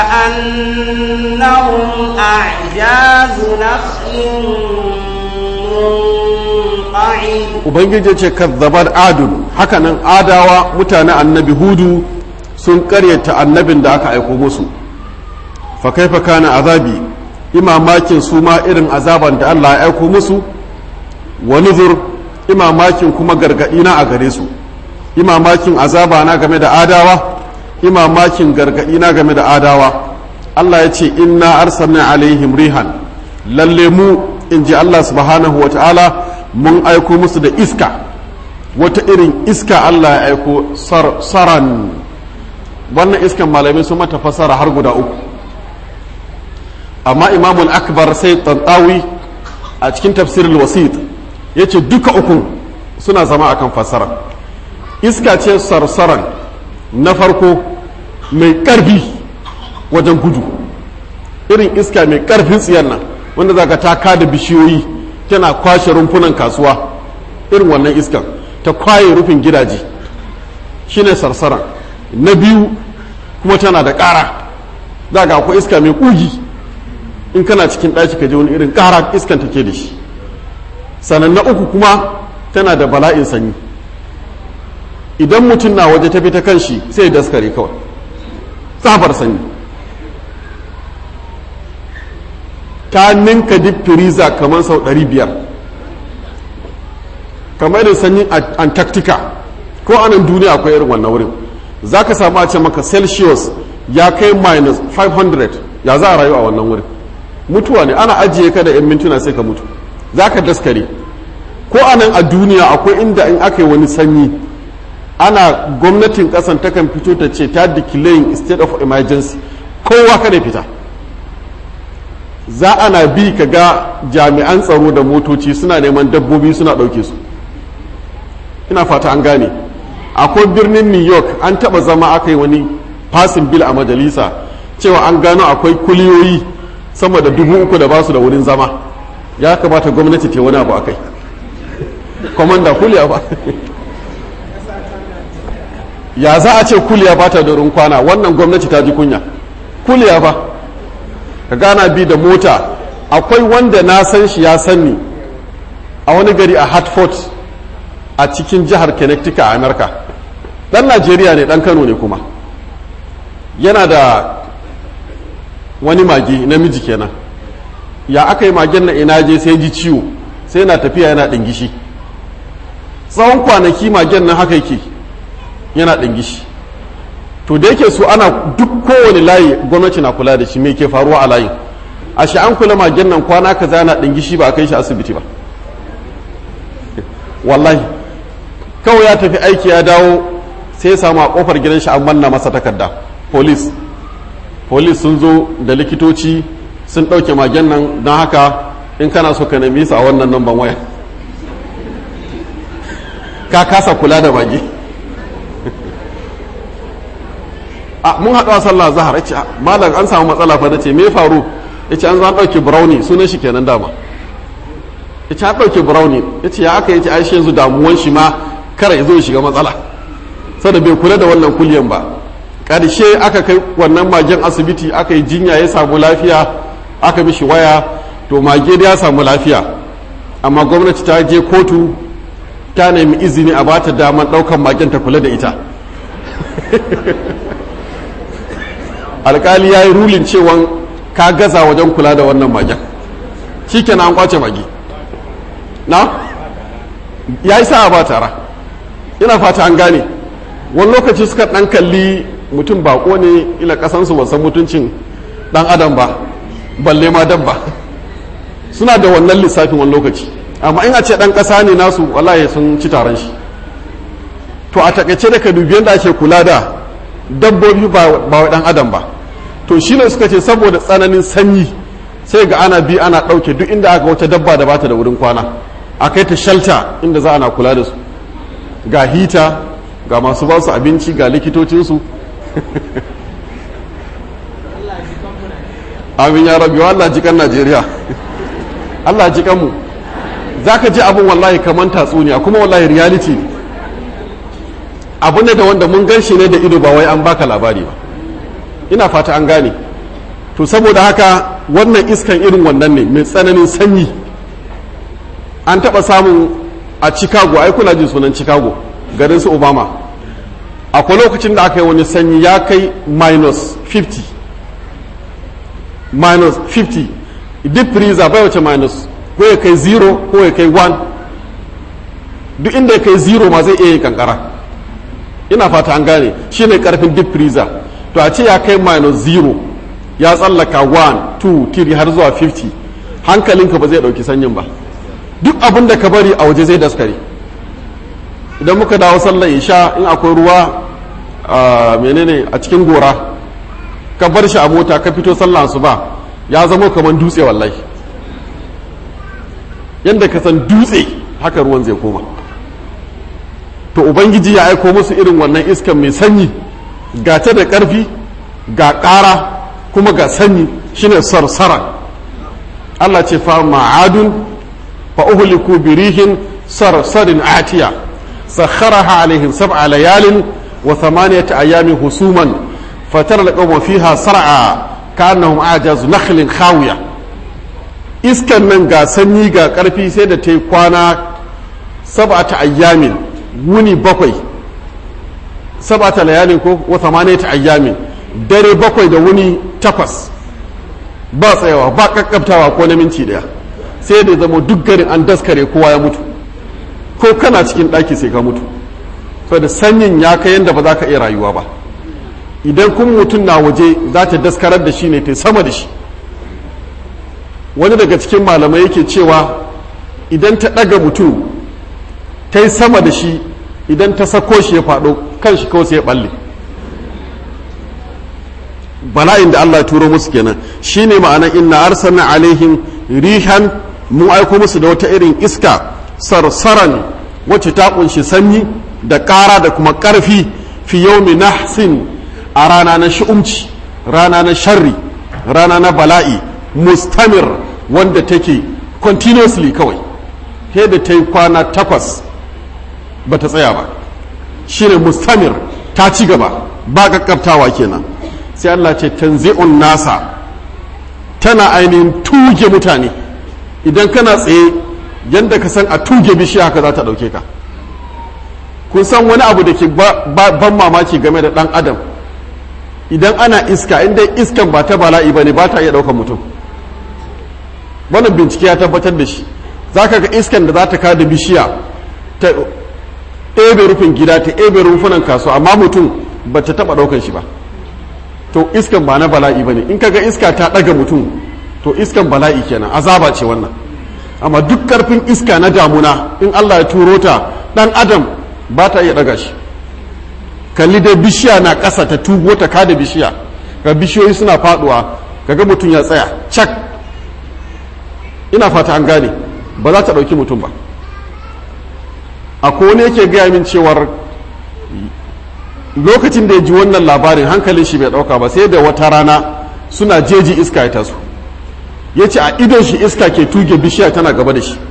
كأنهم أعجاز نخل منقعد ubangiji ce kazzabar adun hakanan adawa mutane annabi hudu sun karyata annabin da aka aiko musu fa kaifa kana azabi imamakin su ma irin azaban da Allah ya aiko musu wa nuzur imamakin kuma gargadi na a gare su imamakin azaba na game da adawa imamakin gargadi na game da adawa Allah ya ce inna arsalna alaihim rihan lalle mu in ji Allah subhanahu wa ta'ala mun aiko musu da iska wata irin iska Allah ya aiko saran wannan iskan malamai sun mata fasara har guda uku amma imamul akbar sai tantawi a cikin tafsirul wasit ya ce duka uku suna zama akan fasara iska ce sarsaran na farko mai ƙarfi wajen gudu irin iska mai ƙarfin tsiyar nan wanda za ka taka da bishiyoyi tana kwashe rumfunan kasuwa irin wannan iskan ta kwaye rufin gidaje shine sarsaran na biyu kuma tana da ƙara za ga akwai iska mai ƙugi in kana cikin ɗaki ka je wani irin ƙara iskan take da shi sannan na uku kuma tana da bala'in sanyi idan mutum na waje ta ta kan shi sai ya daskare kawai tsabar sanyi ta ninka dip firiza kamar sau 500 kamar irin sanyin antarctica ko anan duniya akwai irin wannan wurin za ka samu a ce maka celsius ya kai minus 500 ya za a rayu a wannan wurin mutuwa ne ana ajiye ka da 'yan mintuna sai ka mutu za ka daskare ko anan a duniya akwai inda in aka yi wani sanyi ana gwamnatin kasan takan fito ta ce ta declaring state of emergency kowa kada fita za ana bi ka ga jami'an tsaro da motoci suna neman dabbobi suna ɗauke su ina fata an gane akwai birnin new york an taba zama aka yi wani fasin bil a majalisa cewa an gano akwai kuliyoyi sama da dubu uku da basu da wurin zama ya kamata gwamnati ta wani abu a kai kwamanda kuliya ba ya za a ce kuliya ba ta da wurin kwana wannan gwamnati ta ji kunya kuliya ba ka gana bi da mota akwai wanda na san shi ya sanni a wani gari a hartford a cikin jihar connecticut a amurka dan najeriya ne dan kano ne kuma yana da wani mage namiji kenan ya aka yi magen na ina je sai ji ciwo sai yana tafiya yana ɗingishi tsawon kwanaki magen nan haka yake yana ɗingishi to da yake su ana duk kowane layi gwamnati na kula da shi me ke faruwa a layin a shi an kula magen nan kwana kaza yana ɗingishi ba a kai shi asibiti ba wallahi kawai ya tafi aiki ya dawo sai ya samu a kofar gidan shi an manna masa takarda police police sun zo da likitoci sun ɗauke magen nan don haka in kana so ka nemi su a wannan namban waya ka kasa kula da mage a mun haɗu a sallah zahar ya ce malam an samu matsala fa na ce me faru ya ce an zan ɗauke brownie sunan shi kenan dama ya ce an ɗauke brownie ya ce ya aka yi ce aishe yanzu damuwan shi ma kara ya zo ya shiga matsala sada bai kula da wannan kulyan ba ƙarshe aka kai wannan magen asibiti aka yi jinya ya samu lafiya aka mishi waya to mage da ya samu lafiya amma gwamnati ta je kotu ta nemi izini a bata daman ɗaukan magen ta kula da ita alkali ya yi rulin cewa ka gaza wajen kula da wannan magen shi kenan an kwace mage na ya yi sa'a ba tara ina fata an gane wani lokaci suka ɗan kalli mutum bako ne ila kasansu ba san mutuncin ɗan adam ba balle ma dabba suna da wannan lissafin wani lokaci amma in a ce ɗan ƙasa ne nasu wallahi sun ci taron shi to a takaice da ka dubi yadda ake kula da dabbobi ba wa ɗan adam ba to shi ne suka ce saboda tsananin sanyi sai ga ana bi ana ɗauke duk inda aka wata dabba da bata da wurin kwana a kai ta shalta inda za ana kula da su ga hita ga masu ba su abinci ga likitocinsu amin ya rabi wa Allah jikan Najeriya Allah jikan mu za ka ji abin wallahi kamar tatsuniya kuma wallahi reality ne abu ne da wanda mun gan shi ne da ido ba wai an baka labari ba ina fata an gane to saboda haka wannan iskan irin wannan ne mai tsananin sanyi an taɓa samun a chicago ai kuna jin sunan chicago garin su obama akwai lokacin da aka yi wani sanyi ya kai minus 50 minus 50 deep freezer bai wace minus ko ya kai 0 ko ya kai 1 duk inda ya kai 0 ma zai iya yi kankara ina fata an gane shine karfin deep freezer to a ce ya kai minus 0 ya tsallaka 1 2 3 har zuwa 50 hankalinka ba zai dauki sanyin ba duk abin da ka bari a waje zai daskare idan muka dawo sallar isha in akwai ruwa a menene a cikin gora ka bar shi a mota ka fito sallah su ba ya zama kamar dutse wallahi yadda ka san dutse haka ruwan zai koma to ubangiji ya aiko musu irin wannan iskan mai sanyi ga ta da ƙarfi ga ƙara kuma ga sanyi shine sarsara Allah ce fa ma'adun fa uhliku birihin sarsarin atiya sakharaha alaihim sab'a layalin wa thamaniyata ayamin husuman fatara alqawma fiha sar'a ka'annahum ajazu nakhlin khawiya iskan nan ga sanyi ga karfi sai da ta yi kwana sab'ata ayyamin wuni bakwai sab'ata layalin ko wa thamaniyata ayyamin dare bakwai da wuni takwas ba tsayawa ba kakkabtawa ko na minti daya sai da zama duk garin an daskare kowa ya mutu ko kana cikin ɗaki sai ka mutu saboda sanyin ya kai yadda ba za ka iya rayuwa ba idan kun mutum na waje za ta daskarar da shi ne ta sama da shi wani daga cikin malamai yake cewa idan ta ɗaga mutum ta yi sama da shi idan ta sako shi ya faɗo kan shi kawai sai ya ɓalle bala'in da Allah ya turo musu kenan shine ma'ana inna arsalna alaihim rihan mu aiko musu da wata irin iska sarsaran wacce ta kunshi sanyi da ƙara da kuma ƙarfi fi yaumi nahsin a rana na shi'umci rana na sharri rana na bala'i mustamir wanda take continuously kawai sai da ta yi kwana takwas ba ta tsaya ba shine mustamir ta ci gaba ba kakkaftawa kenan sai Allah ce tanzi'un nasa tana ainihin tuge mutane idan kana tsaye yadda ka san a tuge bishiya haka za ta ɗauke ka kun san wani abu da ke ban mamaki game da ɗan adam idan ana iska inda iskan ba ta bala'i ba ne ba ta iya ɗaukar mutum wannan bincike ya tabbatar da shi za ka ga iskan da za ta kada bishiya ta ɗebe rufin gida ta ɗebe rufunan kasuwa amma mutum ba ta taɓa ɗaukar shi ba to iskan ba na bala'i ba ne in kaga iska ta ɗaga mutum to iskan bala'i kenan azaba ce wannan amma duk karfin iska na damuna in Allah ya turo ta ɗan adam ba ta iya ɗaga shi kalli dai bishiya na ƙasa ta tugo ta kada bishiya ga bishiyoyi suna faɗuwa kaga mutum ya tsaya cak ina fata an gane ba za ta ɗauki mutum ba akwai wani yake gaya min cewar lokacin da ya ji wannan labarin hankalin shi bai dauka ba sai da wata rana suna jeji iska ya taso ya ce a idon shi iska ke tuge bishiya tana gaba da shi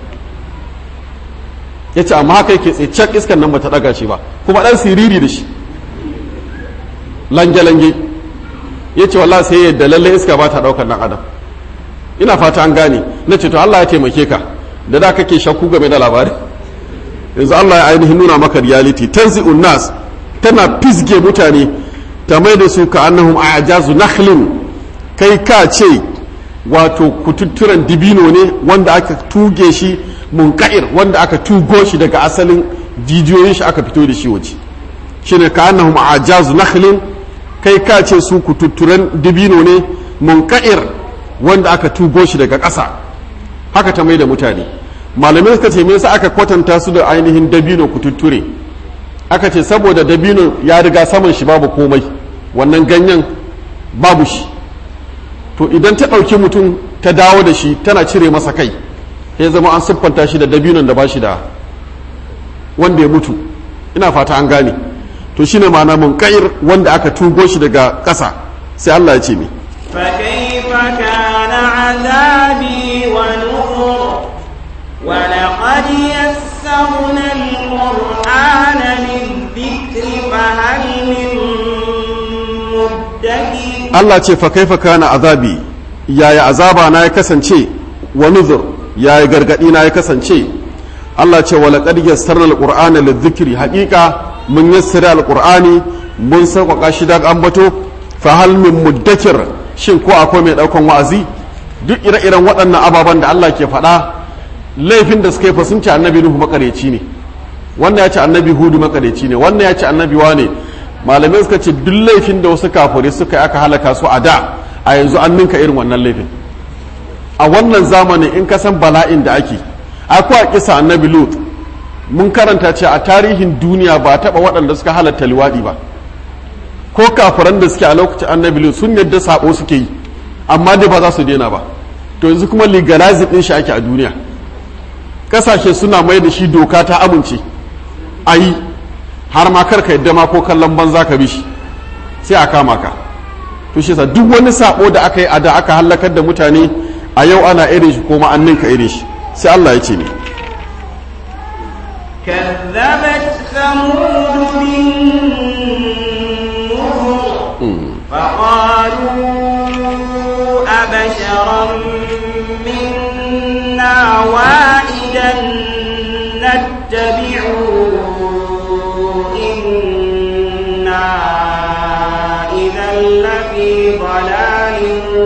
ya ce amma haka yake tsaye cak iskan nan bata daga shi ba kuma dan siriri da shi lange-lange ya ce wallah sai yadda lalle iska ba ta daukar dan adam ina fata an gane na ce to Allah ya taimake ka da da kake shakku game da labari yanzu Allah ya ainihin nuna maka reality tanzi'un nas tana fisge mutane ta mai da su ka annahum ajazu nakhlin kai ka ce wato kututturen dibino ne wanda aka tuge shi munka'ir wanda aka tugo shi daga asalin jijiyoyin shi aka fito da shi waje shine ka annahum ajazu nakhlin kai ka ce su kututturen dibino ne munka'ir wanda aka tugo shi daga ƙasa haka ta mai da mutane malamai suka ce me yasa aka kwatanta su da ainihin dabino kututture aka ce saboda dabino ya riga saman shi babu komai wannan ganyen babu shi to idan ta ɗauki mutum ta dawo da shi tana cire masa kai ya zama an siffanta shi da dabinon da ba shi da wanda ya mutu ina fata an gane to shine ma'ana mun kair wanda aka tugo shi daga ƙasa sai Allah ya ce ni فكيف كان عذابي ونذر ولقد يسرنا القرآن للذكر فهل من مدكر Allah ce fa kaifa kana azabi yaya azaba na ya kasance wa nuzur yaya gargadi na ya kasance Allah ce wa laqad yassarna alqur'ana lidhikri haqiqa mun yassara alqur'ani mun sauƙaƙa shi da ambato fa hal min muddakir shin ko akwai mai daukan wa'azi duk ire-iren waɗannan ababen da Allah ke faɗa laifin da suka yi fa sun ce annabi nuhu makareci ne wannan ya ce annabi hudu makareci ne wannan ya ce annabi wane malamai suka ce duk laifin da wasu kafirai suka yi aka halaka su a da a yanzu an ninka irin wannan laifin a wannan zamanin in ka san bala'in da ake akwai a kisa annabi lut mun karanta ce a tarihin duniya ba taɓa waɗanda suka halatta liwaɗi ba ko kafiran da suke a lokacin annabi lut sun yadda sabo suke yi amma dai ba za su daina ba to yanzu kuma legalizing ɗin shi ake a duniya ƙasashe suna mai da shi doka ta amince a yi har ma karka yadda ma ko kallon banza ka bi shi sai a kama ka to shi duk wani sabo da aka yi a da aka halakar da mutane a yau ana irin shi ko ma'annin ka irin shi sai Allah ya ce ne كذبت ثمود بالنذر فقالوا أبشرا منا واحدا نتبعه إنا إذا لفي ضلال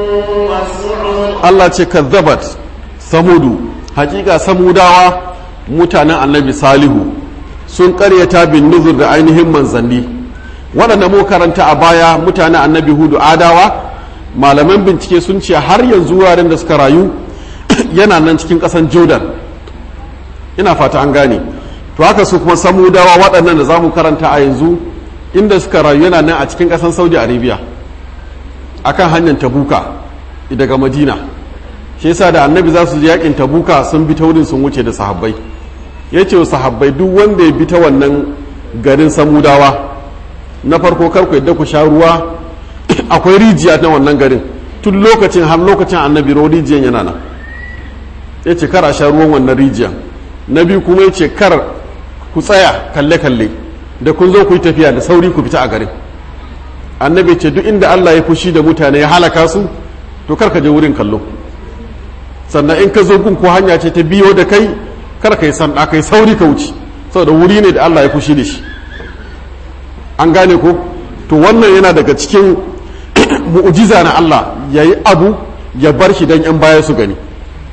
وسعر Allah ce kazzabat samudu hakika samudawa mutanen annabi salihu sun karyata bin nuzur da ainihin manzanni waɗanda mu karanta a baya mutanen annabi hudu adawa malaman bincike sun ce har yanzu wuraren da suka rayu yana nan cikin ƙasan jordan ina fata an gane to haka su kuma samudawa waɗannan da za mu karanta a yanzu inda suka rayu yana nan a cikin ƙasan saudi arabia akan hanyar tabuka daga madina shi yasa da annabi za su je yakin tabuka sun bi ta wurin sun wuce da sahabbai ya ce wa sahabbai duk wanda ya bi ta wannan garin samudawa na farko kar ku yadda ku sha ruwa akwai rijiya na wannan garin tun lokacin har lokacin annabi ro rijiyan yana nan ya ce kar a sha ruwan wannan rijiyan na biyu kuma ya ce kar ku tsaya kalle-kalle da kun zo ku yi tafiya da sauri ku fita a garin annabi ce duk inda allah ya fushi da mutane ya halaka su to kar ka je wurin kallo sannan in ka zo gun ko hanya ce ta biyo da kai kar ka yi sanda kai sauri ka wuce saboda wuri ne da Allah ya fushi da shi an gane ko to wannan yana daga cikin mu'jiza na Allah yayi abu ya bar shi dan yan baya su gani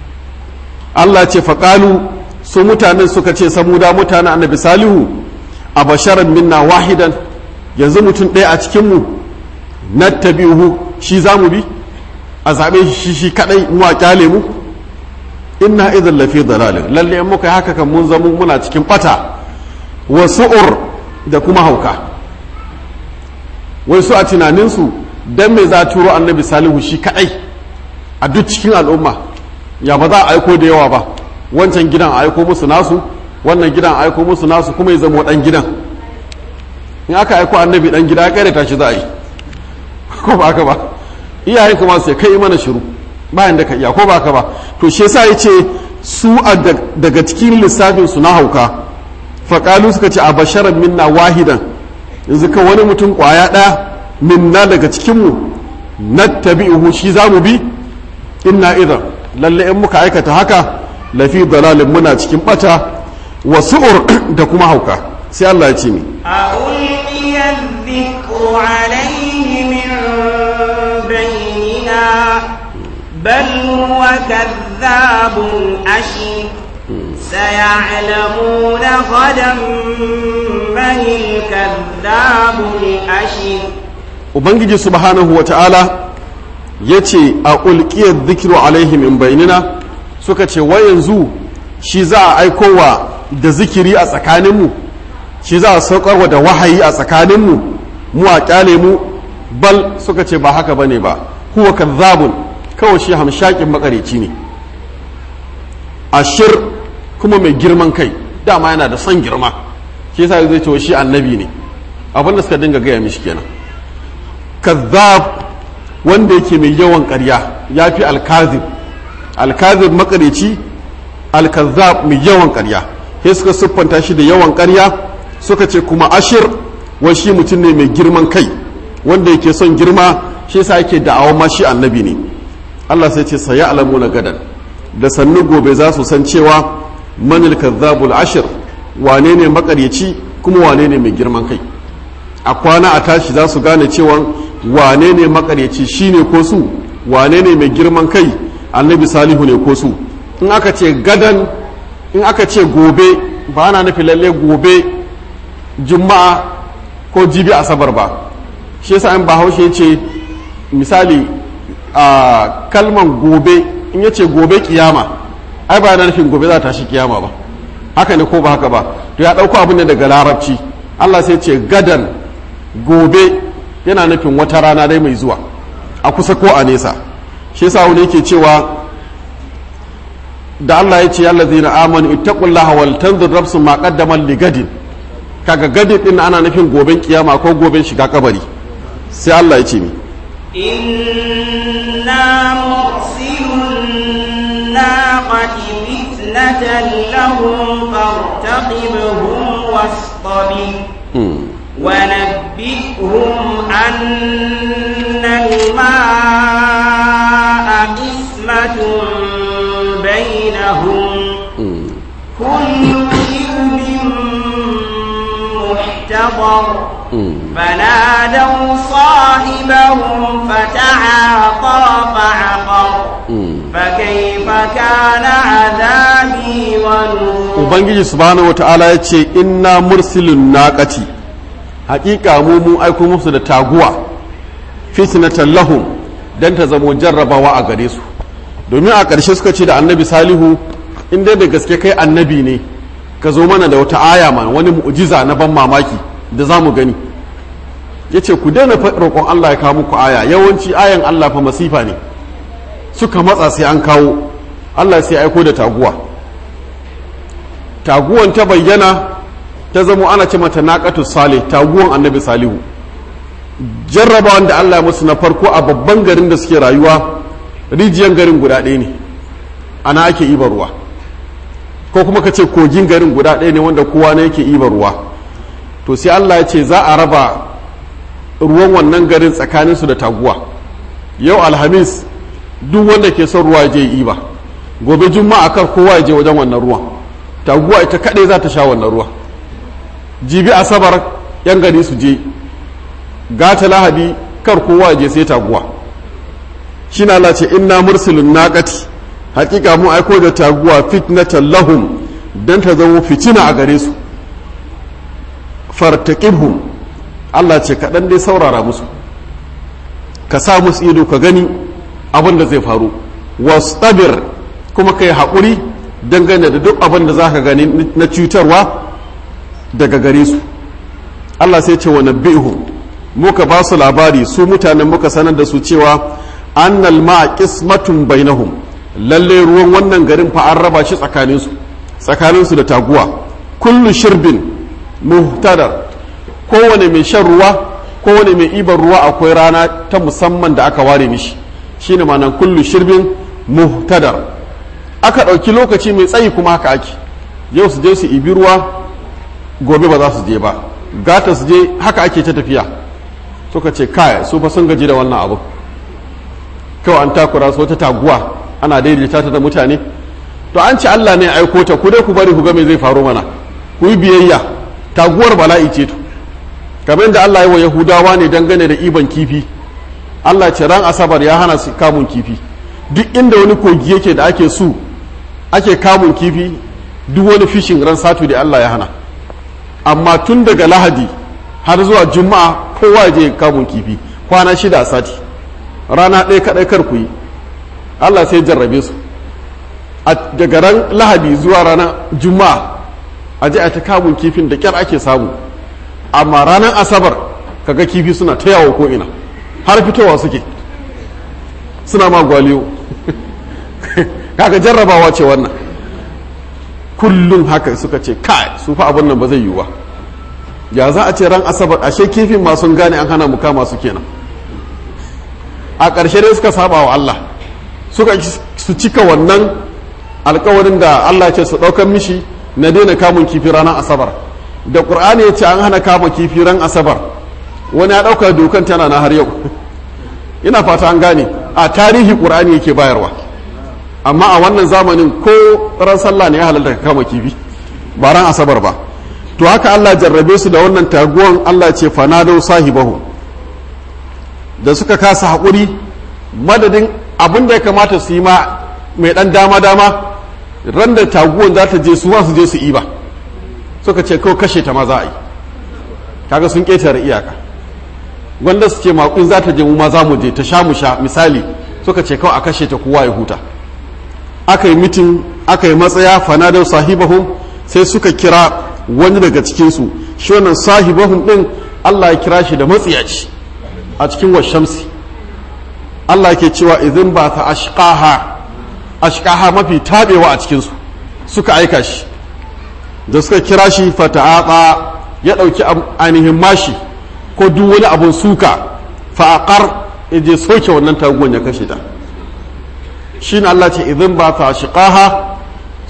Allah ce faqalu su mutanen suka ce samuda mutanen annabi salihu a basharan minna wahidan yanzu mutum ɗaya a cikin mu nattabi'uhu shi zamu bi a zaɓe shi shi kaɗai mu a kyale mu inna idan lafi dalalin lalle in muka haka kan mun zama muna cikin bata wa su'ur da kuma hauka wai su a tunaninsu dan me za turo annabi salihu shi kaɗai a duk cikin al'umma ya ba za a aiko da yawa ba wancan gidan a aiko musu nasu wannan gidan a aiko musu nasu kuma ya zama ɗan gidan in aka aiko annabi ɗan gida ya ta shi za a yi ko ba haka ba iyaye kuma sai kai mana shiru bayan da ka iya ko baka ba to shi yasa yace su daga cikin lissafin su na hauka faqalu suka ce a basharan minna wahidan yanzu ka wani mutum kwaya ɗaya minna daga cikin mu nattabi'uhu shi zamu bi inna idan lalle in muka aikata haka lafi dalalin muna cikin bata wa su'ur da kuma hauka sai Allah ya ce ni ألقي الذكر عليه من بيننا بل هو كذاب أشر سيعلمون غدا من الكذاب الأشر ubangiji subhanahu wa ta'ala ya ce a ulkiyar zikiru alaihi min bainina suka ce wa yanzu shi za a aikowa da zikiri a tsakaninmu shi za a saukarwa da wahayi a tsakaninmu mu a kyale mu bal suka ce ba haka bane ba huwa kazzabun kawai shi hamshakin makareci ne ashir kuma mai girman kai dama yana da son girma shi yasa zai ce shi annabi ne abin da suka dinga gaya mishi kenan kazzab wanda yake mai yawan ƙarya ya fi alkazib alkazib makareci alkazzab mai yawan ƙarya sai suka siffanta shi da yawan ƙarya suka ce kuma ashir wa shi mutum ne mai girman kai wanda yake son girma shi yasa yake da'awa ma shi annabi ne Allah sai ce saya alamu na gadan da sannu gobe za su san cewa manil kazzabul ashir wane ne makaryaci kuma wane ne mai girman kai a kwana a tashi za su gane cewa wane ne makaryaci shine ko su wane ne mai girman kai annabi salihu ne ko su in aka ce gadan in aka ce gobe ba na nufi lalle gobe juma'a ko jibi asabar ba shi yasa in bahaushe ya ce misali a kalman gobe in ya ce gobe kiyama ai ba na nufin gobe za ta shi kiyama ba haka ne ko ba haka ba to ya ɗauko abin ne daga larabci allah sai ce gadan gobe yana nufin wata rana dai mai zuwa a kusa ko a nesa shi yasa wani yake cewa da Allah ya ce ya lazina amanu ittaqullaha wal tanzur nafsun ma qaddamat li gadin kaga gadin din ana nufin goben kiyama ko goben shiga kabari sai Allah ya ce mi إنا مرسل الناقة فتنة فتنة لهم فارتقبهم واصطبر ونبئهم أن الماء قسمة بينهم كل شرب محتضر فنادوا صاحبهم فتعاطى فعقر فكيف كان عذابي ونذر ubangiji subhanahu wata'ala ya ce inna mursilun naqati haƙiƙa mu mun aiko musu da taguwa fitnatan lahum dan ta zamo jarrabawa a gare su domin a ƙarshe suka ce da annabi salihu in dai da gaske kai annabi ne ka zo mana da wata aya ma wani mu'jiza na ban mamaki da za mu gani ya ce ku daina roƙon Allah ya kawo muku aya yawanci ayan Allah fa masifa ne suka matsa sai an kawo Allah sai aiko da taguwa taguwan ta bayyana ta zamo ana ce mata naqatu salih taguwan annabi salihu jarrabawan da Allah ya musu na farko a babban garin da suke rayuwa rijiyan garin guda ɗaya ne ana ake ibar ruwa ko kuma ka ce kogin garin guda ɗaya ne wanda kowa ne yake ibar ruwa to sai Allah ya ce za a raba ruwan wannan garin tsakaninsu da taguwa yau alhamis duk wanda ke son ruwa je iba gobe juma'a kar kowa ya je wajen wannan ruwan taguwa ita kaɗai za ta sha wannan ruwa jibi asabar yan gari su je gata lahadi kar kowa ya je sai taguwa shi na Allah ce inna mursilun naqati hakika mu aiko da taguwa fitnatan lahum dan ta zama fitina a gare su fartaqibhum Allah ce kaɗan dai saurara musu ka sa musu ido ka gani abin da zai faru wastabir kuma kai haƙuri dangane da duk abin da za ka gani na cutarwa daga gare su Allah sai ce wa nabbihum muka ba su labari su mutanen muka sanar da su cewa annal ma qismatun bainahum lalle ruwan wannan garin fa an raba shi tsakaninsu tsakaninsu da taguwa kullu shirbin muhtadar kowane mai shan ruwa kowane mai ibar ruwa akwai rana ta musamman da aka ware mishi shine ma'anar kullu shirbin muhtadar aka ɗauki lokaci mai tsayi kuma haka ake yau su je su ibi ruwa gobe ba za su je ba gata su je haka ake ta tafiya suka ce kai su fa sun gaji da wannan abu kawai an takura su wata taguwa ana daidaita ta da mutane to an ce Allah ne aiko ta ku dai ku bari ku ga me zai faru mana ku yi biyayya taguwar bala'i ce to kamar da Allah ya wa Yahudawa ne dangane da iban kifi Allah ce ran asabar ya hana su kamun kifi duk inda wani kogi yake da ake su ake kamun kifi duk wani fishin ran satu da Allah ya hana amma tun daga lahadi har zuwa juma'a kowa ya je kamun kifi kwana shida a sati rana ɗaya kaɗai kar ku yi Allah sai jarrabe su a daga ran lahadi zuwa ranar juma'a a je a ta kamun kifin da kyar ake samu amma ranar asabar kaga kifi suna ta yawo ko ina har fitowa suke suna ma gwaliyo kaga jarrabawa ce wannan kullum haka suka ce kai su fa abin nan ba zai yiwu ba ya za a ce ran asabar ashe kifin ma sun gane an hana mu kama su kenan a ƙarshe dai suka saba wa Allah suka su cika wannan alkawarin da Allah ce su ɗaukan mishi na daina kamun kifi ranar asabar da ƙur'ani ya ce an hana kama kifi ran asabar wani ya ɗauka dokan tana na har yau ina fata an gane a tarihi ƙur'ani yake bayarwa amma a wannan zamanin ko ran sallah ne ya halarta ka kama kifi ba ran asabar ba to haka Allah jarrabe su da wannan taguwan Allah ce fanado sahibahu da suka kasa haƙuri madadin abin da ya kamata su yi ma mai ɗan dama-dama ran da taguwan za ta je su ma su je su iba suka ce kawai kashe ta ma za a yi kaga sun ƙetare iyaka wanda su ce maƙun za ta je mu ma za mu je ta sha mu sha misali suka ce kawai a kashe ta kowa ya huta aka yi mitin aka yi matsaya fanadar sahibahum sai suka kira wani daga cikinsu shi wannan sahibahum ɗin Allah ya kira shi da matsiyaci a cikin washamsi Allah ke cewa idan ba ta ashqaha ashqaha mafi tabewa a cikinsu suka aika shi da suka kira shi fata'aqa ya ɗauki ainihin mashi ko duk wani abun suka fa'aqar ya je soke wannan taguwan ya kashe ta shi Allah ce idan ba ta ashqaha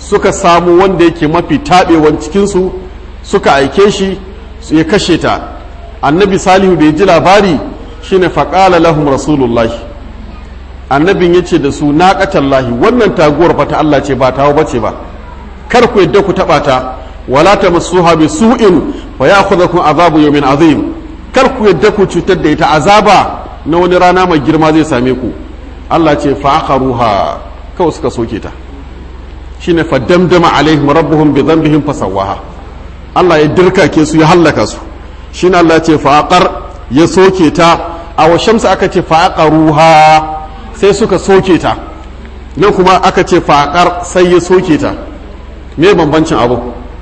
suka samu wanda yake mafi taɓewan cikinsu suka aike shi ya kashe ta annabi salihu da ya ji labari shine faƙala lahum rasulullahi annabin ya ce da su naƙatallahi wannan taguwar fa ta Allah ce ba tawo bace ba kar ku yadda ku taɓa ta wala ta masuha bi su'in fa ya'khudhukum azabu yawmin azim kar ku yadda ku cutar da ita azaba na wani rana mai girma zai same ku Allah ce fa aqaruha kawai suka soke ta shine fa damdama alaihim rabbuhum bi dhanbihim fasawaha Allah ya dirkake su ya hallaka su shine Allah ce fa aqar ya soke ta a wa shamsa aka ce fa aqaruha sai suka soke ta nan kuma aka ce fa aqar sai ya soke ta me bambancin abu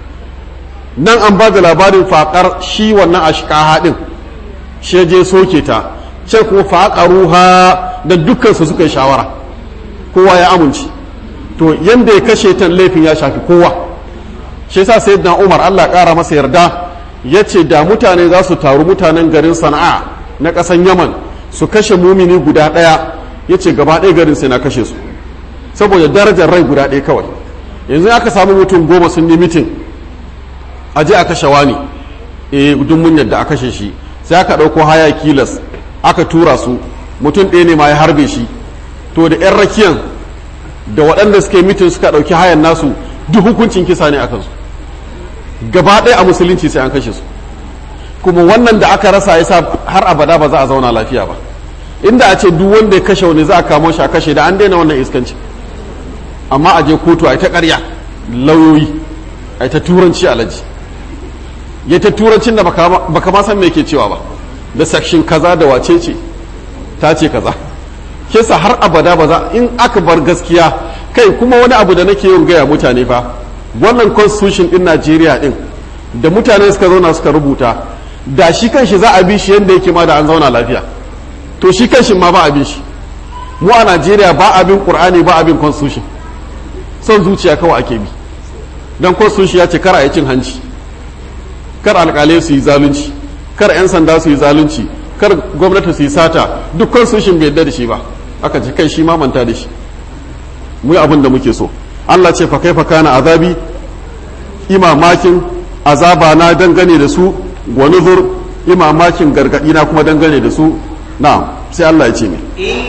nan an ba da labarin faƙar shi wannan a haɗin shi je soke ta ce kuma faƙaruha da dukkansu suka yi shawara kowa ya amince to yanda ya kashe ta laifin ya shafi kowa shi yasa sai na umar allah ƙara masa yarda ya ce da mutane za su taru mutanen garin sana'a na ƙasan yaman su kashe mumini guda ɗaya ya ce gaba ɗaya garin sai na kashe su saboda darajar rai guda ɗaya kawai yanzu aka samu mutum goma sun yi mitin a je a kashe wani e duk mun yadda a kashe shi sai aka ɗauko haya kilas aka tura su mutum ɗaya ne ma ya harbe shi to da 'yan rakiyan da waɗanda suke mitin suka ɗauki hayan nasu duk hukuncin kisa ne a kansu gaba ɗaya a musulunci sai an kashe su kuma wannan da aka rasa yasa har abada ba za a zauna lafiya ba inda a ce duk wanda ya kashe wani za a kamo shi a kashe da an daina wannan iskanci amma a je kotu a yi ta ƙarya lauyoyi a yi ta turanci alaji ya ta turancin da baka ma san me ke cewa ba da section kaza da wace ce ta ce kaza kesa har abada ba za in aka bar gaskiya kai kuma wani abu da nake yin gaya mutane fa wannan constitution din Najeriya din da mutane suka zauna suka rubuta da shi kanshi za a bi shi yadda yake ma da an zauna lafiya to shi kanshi ma ba a bin shi mu a Najeriya ba a bin Qur'ani ba a bin constitution son zuciya kawai ake bi dan constitution ya ce kar a yi cin hanci kar alkalai su yi zalunci kar 'yan sanda su yi zalunci kar gwamnati su yi sata duk constitution bai yadda da shi ba aka ce kai shi ma manta da shi mu yi abin da muke so Allah ce fa kaifa kana azabi imamakin azaba na dangane da su wa nuzur imamakin gargadi na kuma dangane da su na sai Allah ya ce ne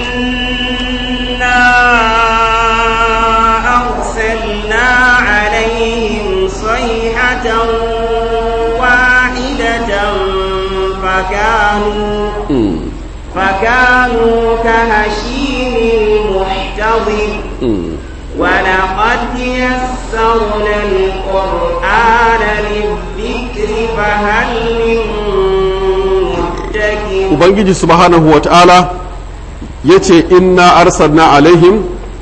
inna arsalna alaihim sayhatan فكانوا فكانوا كهشيم المحتضر ولقد يسرنا القرآن للذكر فهل من مدكر Ubangiji subhanahu wa ta'ala ya ce, Inna arsalna alaihim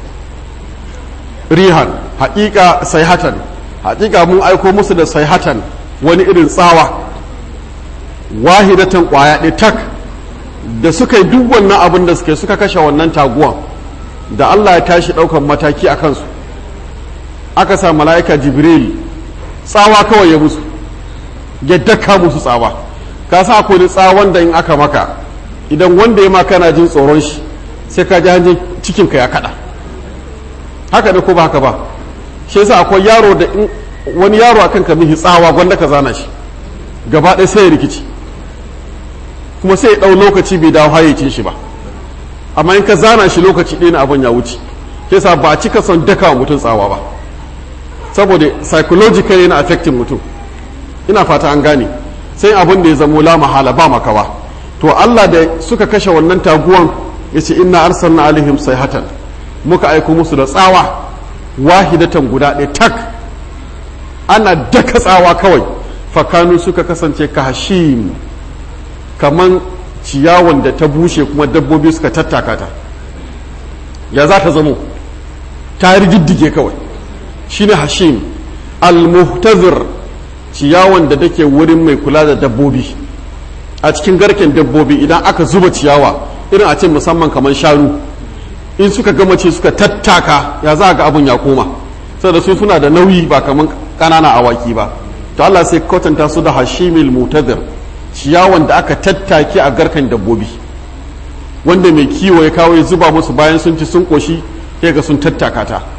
rihan, haƙiƙa sayhatan, haƙiƙa mun aiko musu da sayhatan wani irin tsawa. wahidatan kwaya ɗaya tak da suka yi duk wannan abin da suka suka kashe wannan taguwan da Allah ya tashi ɗaukan mataki a kansu aka sa mala'ika jibril tsawa kawai ya musu ya daka musu tsawa ka sa akwai tsawon da in aka maka idan wanda ya maka na jin tsoron shi sai ka ji hanjin cikinka ya kaɗa haka ne ko ba haka ba shi yasa akwai yaro da wani yaro akan ka mihi tsawa gwanda ka zana shi gaba ɗaya sai ya rikici kuma sai ya ɗau lokaci bai dawo hayyacin shi ba amma in ka zana shi lokaci ɗaya na abin ya wuce ke sa ba a cika son daka wa mutum tsawa ba saboda psychological yana affecting mutum ina fata an gane sai abin da ya zamo la mahala ba makawa to Allah da suka kashe wannan taguwan ya ce inna arsalna alaihim sayhatan muka aiko musu da tsawa wahidatan guda ɗaya tak ana daka tsawa kawai fakanu suka kasance ka hashim kaman ciyawan da ta bushe kuma dabbobi suka tattaka ta ya za ta zamo ta rigiddige kawai shine hashim al-muhtazir ciyawan da take wurin mai kula da dabbobi a cikin garken dabbobi idan aka zuba ciyawa irin a ce musamman kamar shanu in suka gama ce suka tattaka ya za ga abun ya koma saboda su suna da nauyi ba kamar ƙananan awaki ba to Allah sai kwatanta su da hashimil mutadir ciyawan da aka tattake a garkan dabbobi wanda mai kiwo ya kawo ya zuba musu bayan sun ci sun koshi sai ga sun tattaka ta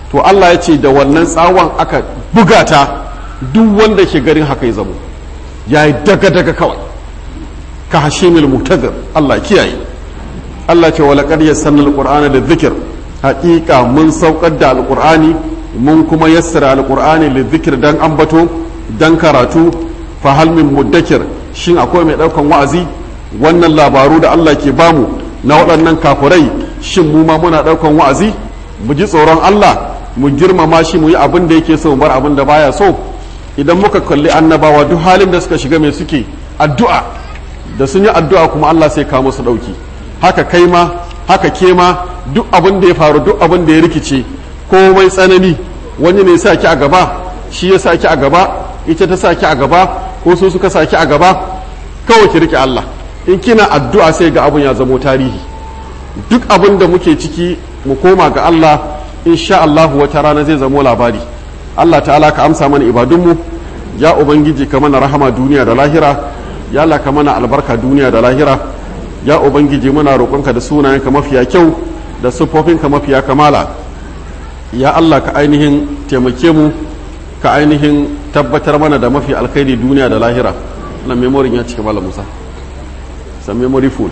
to Allah ya ce da wannan tsawon aka buga ta duk wanda ke garin haka ya zamo ya yi daga-daga kawai ka hashimil mutazir Allah kiyaye Allah ce wala qad yassarna alqur'ana da zikir haƙiƙa mun saukar da alqur'ani mun kuma yassara alqur'ani da zikir dan ambato dan karatu fa hal min muddakir shin akwai mai daukan wa'azi wannan labaru da Allah ke bamu na waɗannan kafurai shin mu ma muna daukan wa'azi mu ji tsoron Allah mu girmama shi mu yi abin da yake so mu bar abin da baya so idan muka kalli annabawa duk halin da suka shiga mai suke addu'a da sun yi addu'a kuma Allah sai kawo musu ɗauki haka kai ma haka ke ma duk abin da ya faru duk abin da ya rikice komai tsanani wani ne sa ki a gaba shi ya sa ki a gaba ita ta sa ki a gaba ko su suka sa ki a gaba kawai ki rike Allah in kina addu'a sai ga abin ya zamo tarihi duk abin da muke ciki mu koma ga Allah insha Allah wata rana zai zamo labari Allah ta'ala ka amsa mana ibadunmu ya ubangiji ka mana rahama duniya da lahira ya Allah ka mana albarka duniya da lahira ya ubangiji muna roƙonka da sunayenka mafiya kyau da siffofinka mafiya kamala ya Allah ka ainihin taimake mu ka ainihin tabbatar mana da mafi alkhairi duniya da lahira na memorin ya cika malam Musa san memory full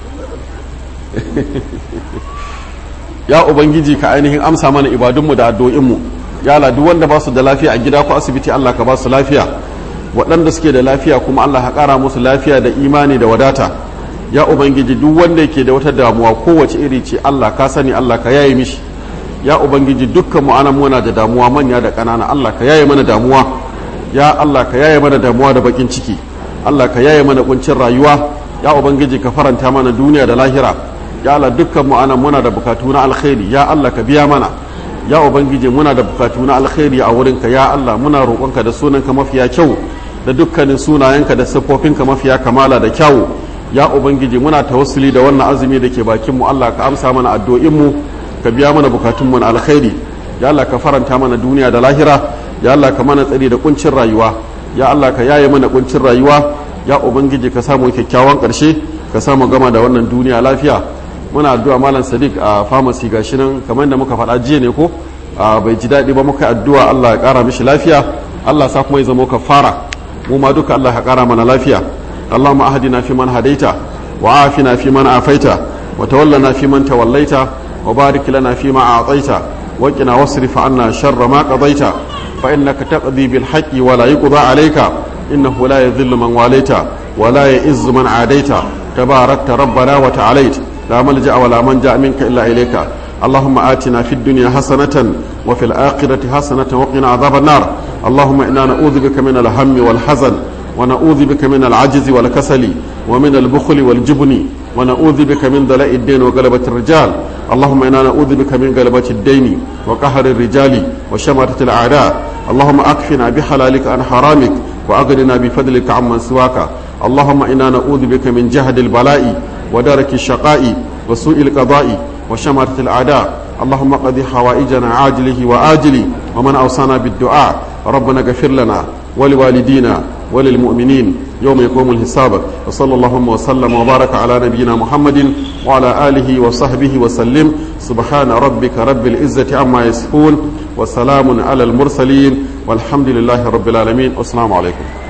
ya ubangiji ka ainihin amsa mana ibadunmu da addu'o'inmu ya Allah duk wanda ba su da lafiya a gida ko asibiti Allah ka ba su lafiya waɗanda suke da lafiya kuma Allah ka ƙara musu lafiya da imani da wadata ya ubangiji duk wanda yake da wata damuwa kowace iri ce Allah ka sani Allah ka yaye mishi ya ubangiji dukkan mu anan muna da damuwa manya da ƙanana Allah ka yaye mana damuwa ya Allah ka yaye mana damuwa da bakin ciki Allah ka yaye mana kuncin rayuwa ya ubangiji ka faranta mana duniya da lahira ya Allah dukkan mu anan muna da bukatu na alkhairi ya Allah ka biya mana ya ubangiji muna da bukatu na alkhairi a wurinka ya Allah muna roƙonka da sunanka mafiya kyau da dukkanin sunayenka da siffofinka mafiya kamala da kyawu ya ubangiji muna tawassuli da wannan azumi da ke bakin mu Allah ka amsa mana addu'o'in mu ka biya mana bukatun mu na alkhairi ya Allah ka faranta mana duniya da lahira ya Allah ka mana tsari da kuncin rayuwa ya Allah ka yaye mana kuncin rayuwa ya ubangiji ka samu kyakkyawan karshe ka samu gama da wannan duniya lafiya muna addu'a malam sadiq a pharmacy gashi nan kamar da muka faɗa jiya ne ko bai ji daɗi ba muka addu'a Allah ya ƙara mishi lafiya Allah sa kuma ya zama ka fara mu ma duka Allah ya ƙara mana lafiya اللهم أهدنا فيمن هديت وعافنا فيمن عافيت وتولنا فيمن توليت وبارك لنا فيما أعطيت وقنا واصرف عنا شر ما قضيت فإنك تقضي بالحق ولا يقضى عليك إنه لا يذل من واليت ولا يئز من عاديت تباركت ربنا وتعاليت لا ملجأ ولا منجأ منك إلا إليك اللهم آتنا في الدنيا حسنة وفي الآخرة حسنة وقنا عذاب النار اللهم إنا نعوذ بك من الهم والحزن ونعوذ بك من العجز والكسل ومن البخل والجبن ونعوذ بك من دلاء الدين وغلبة الرجال اللهم إنا نعوذ بك من غلبة الدين وقهر الرجال وشماتة الأعداء اللهم أكفنا بحلالك عن حرامك وأغننا بفضلك عمن سواك اللهم إنا نعوذ بك من جهد البلاء ودرك الشقاء وسوء القضاء وشماتة الأعداء اللهم قضي حوائجنا عاجله وآجله ومن أوصانا بالدعاء ربنا اغفر لنا ولوالدينا وللمؤمنين يوم يقوم الحساب وصلى اللهم وسلم وبارك على نبينا محمد وعلى آله وصحبه وسلم سبحان ربك رب العزة عما يصفون وسلام على المرسلين والحمد لله رب العالمين والسلام عليكم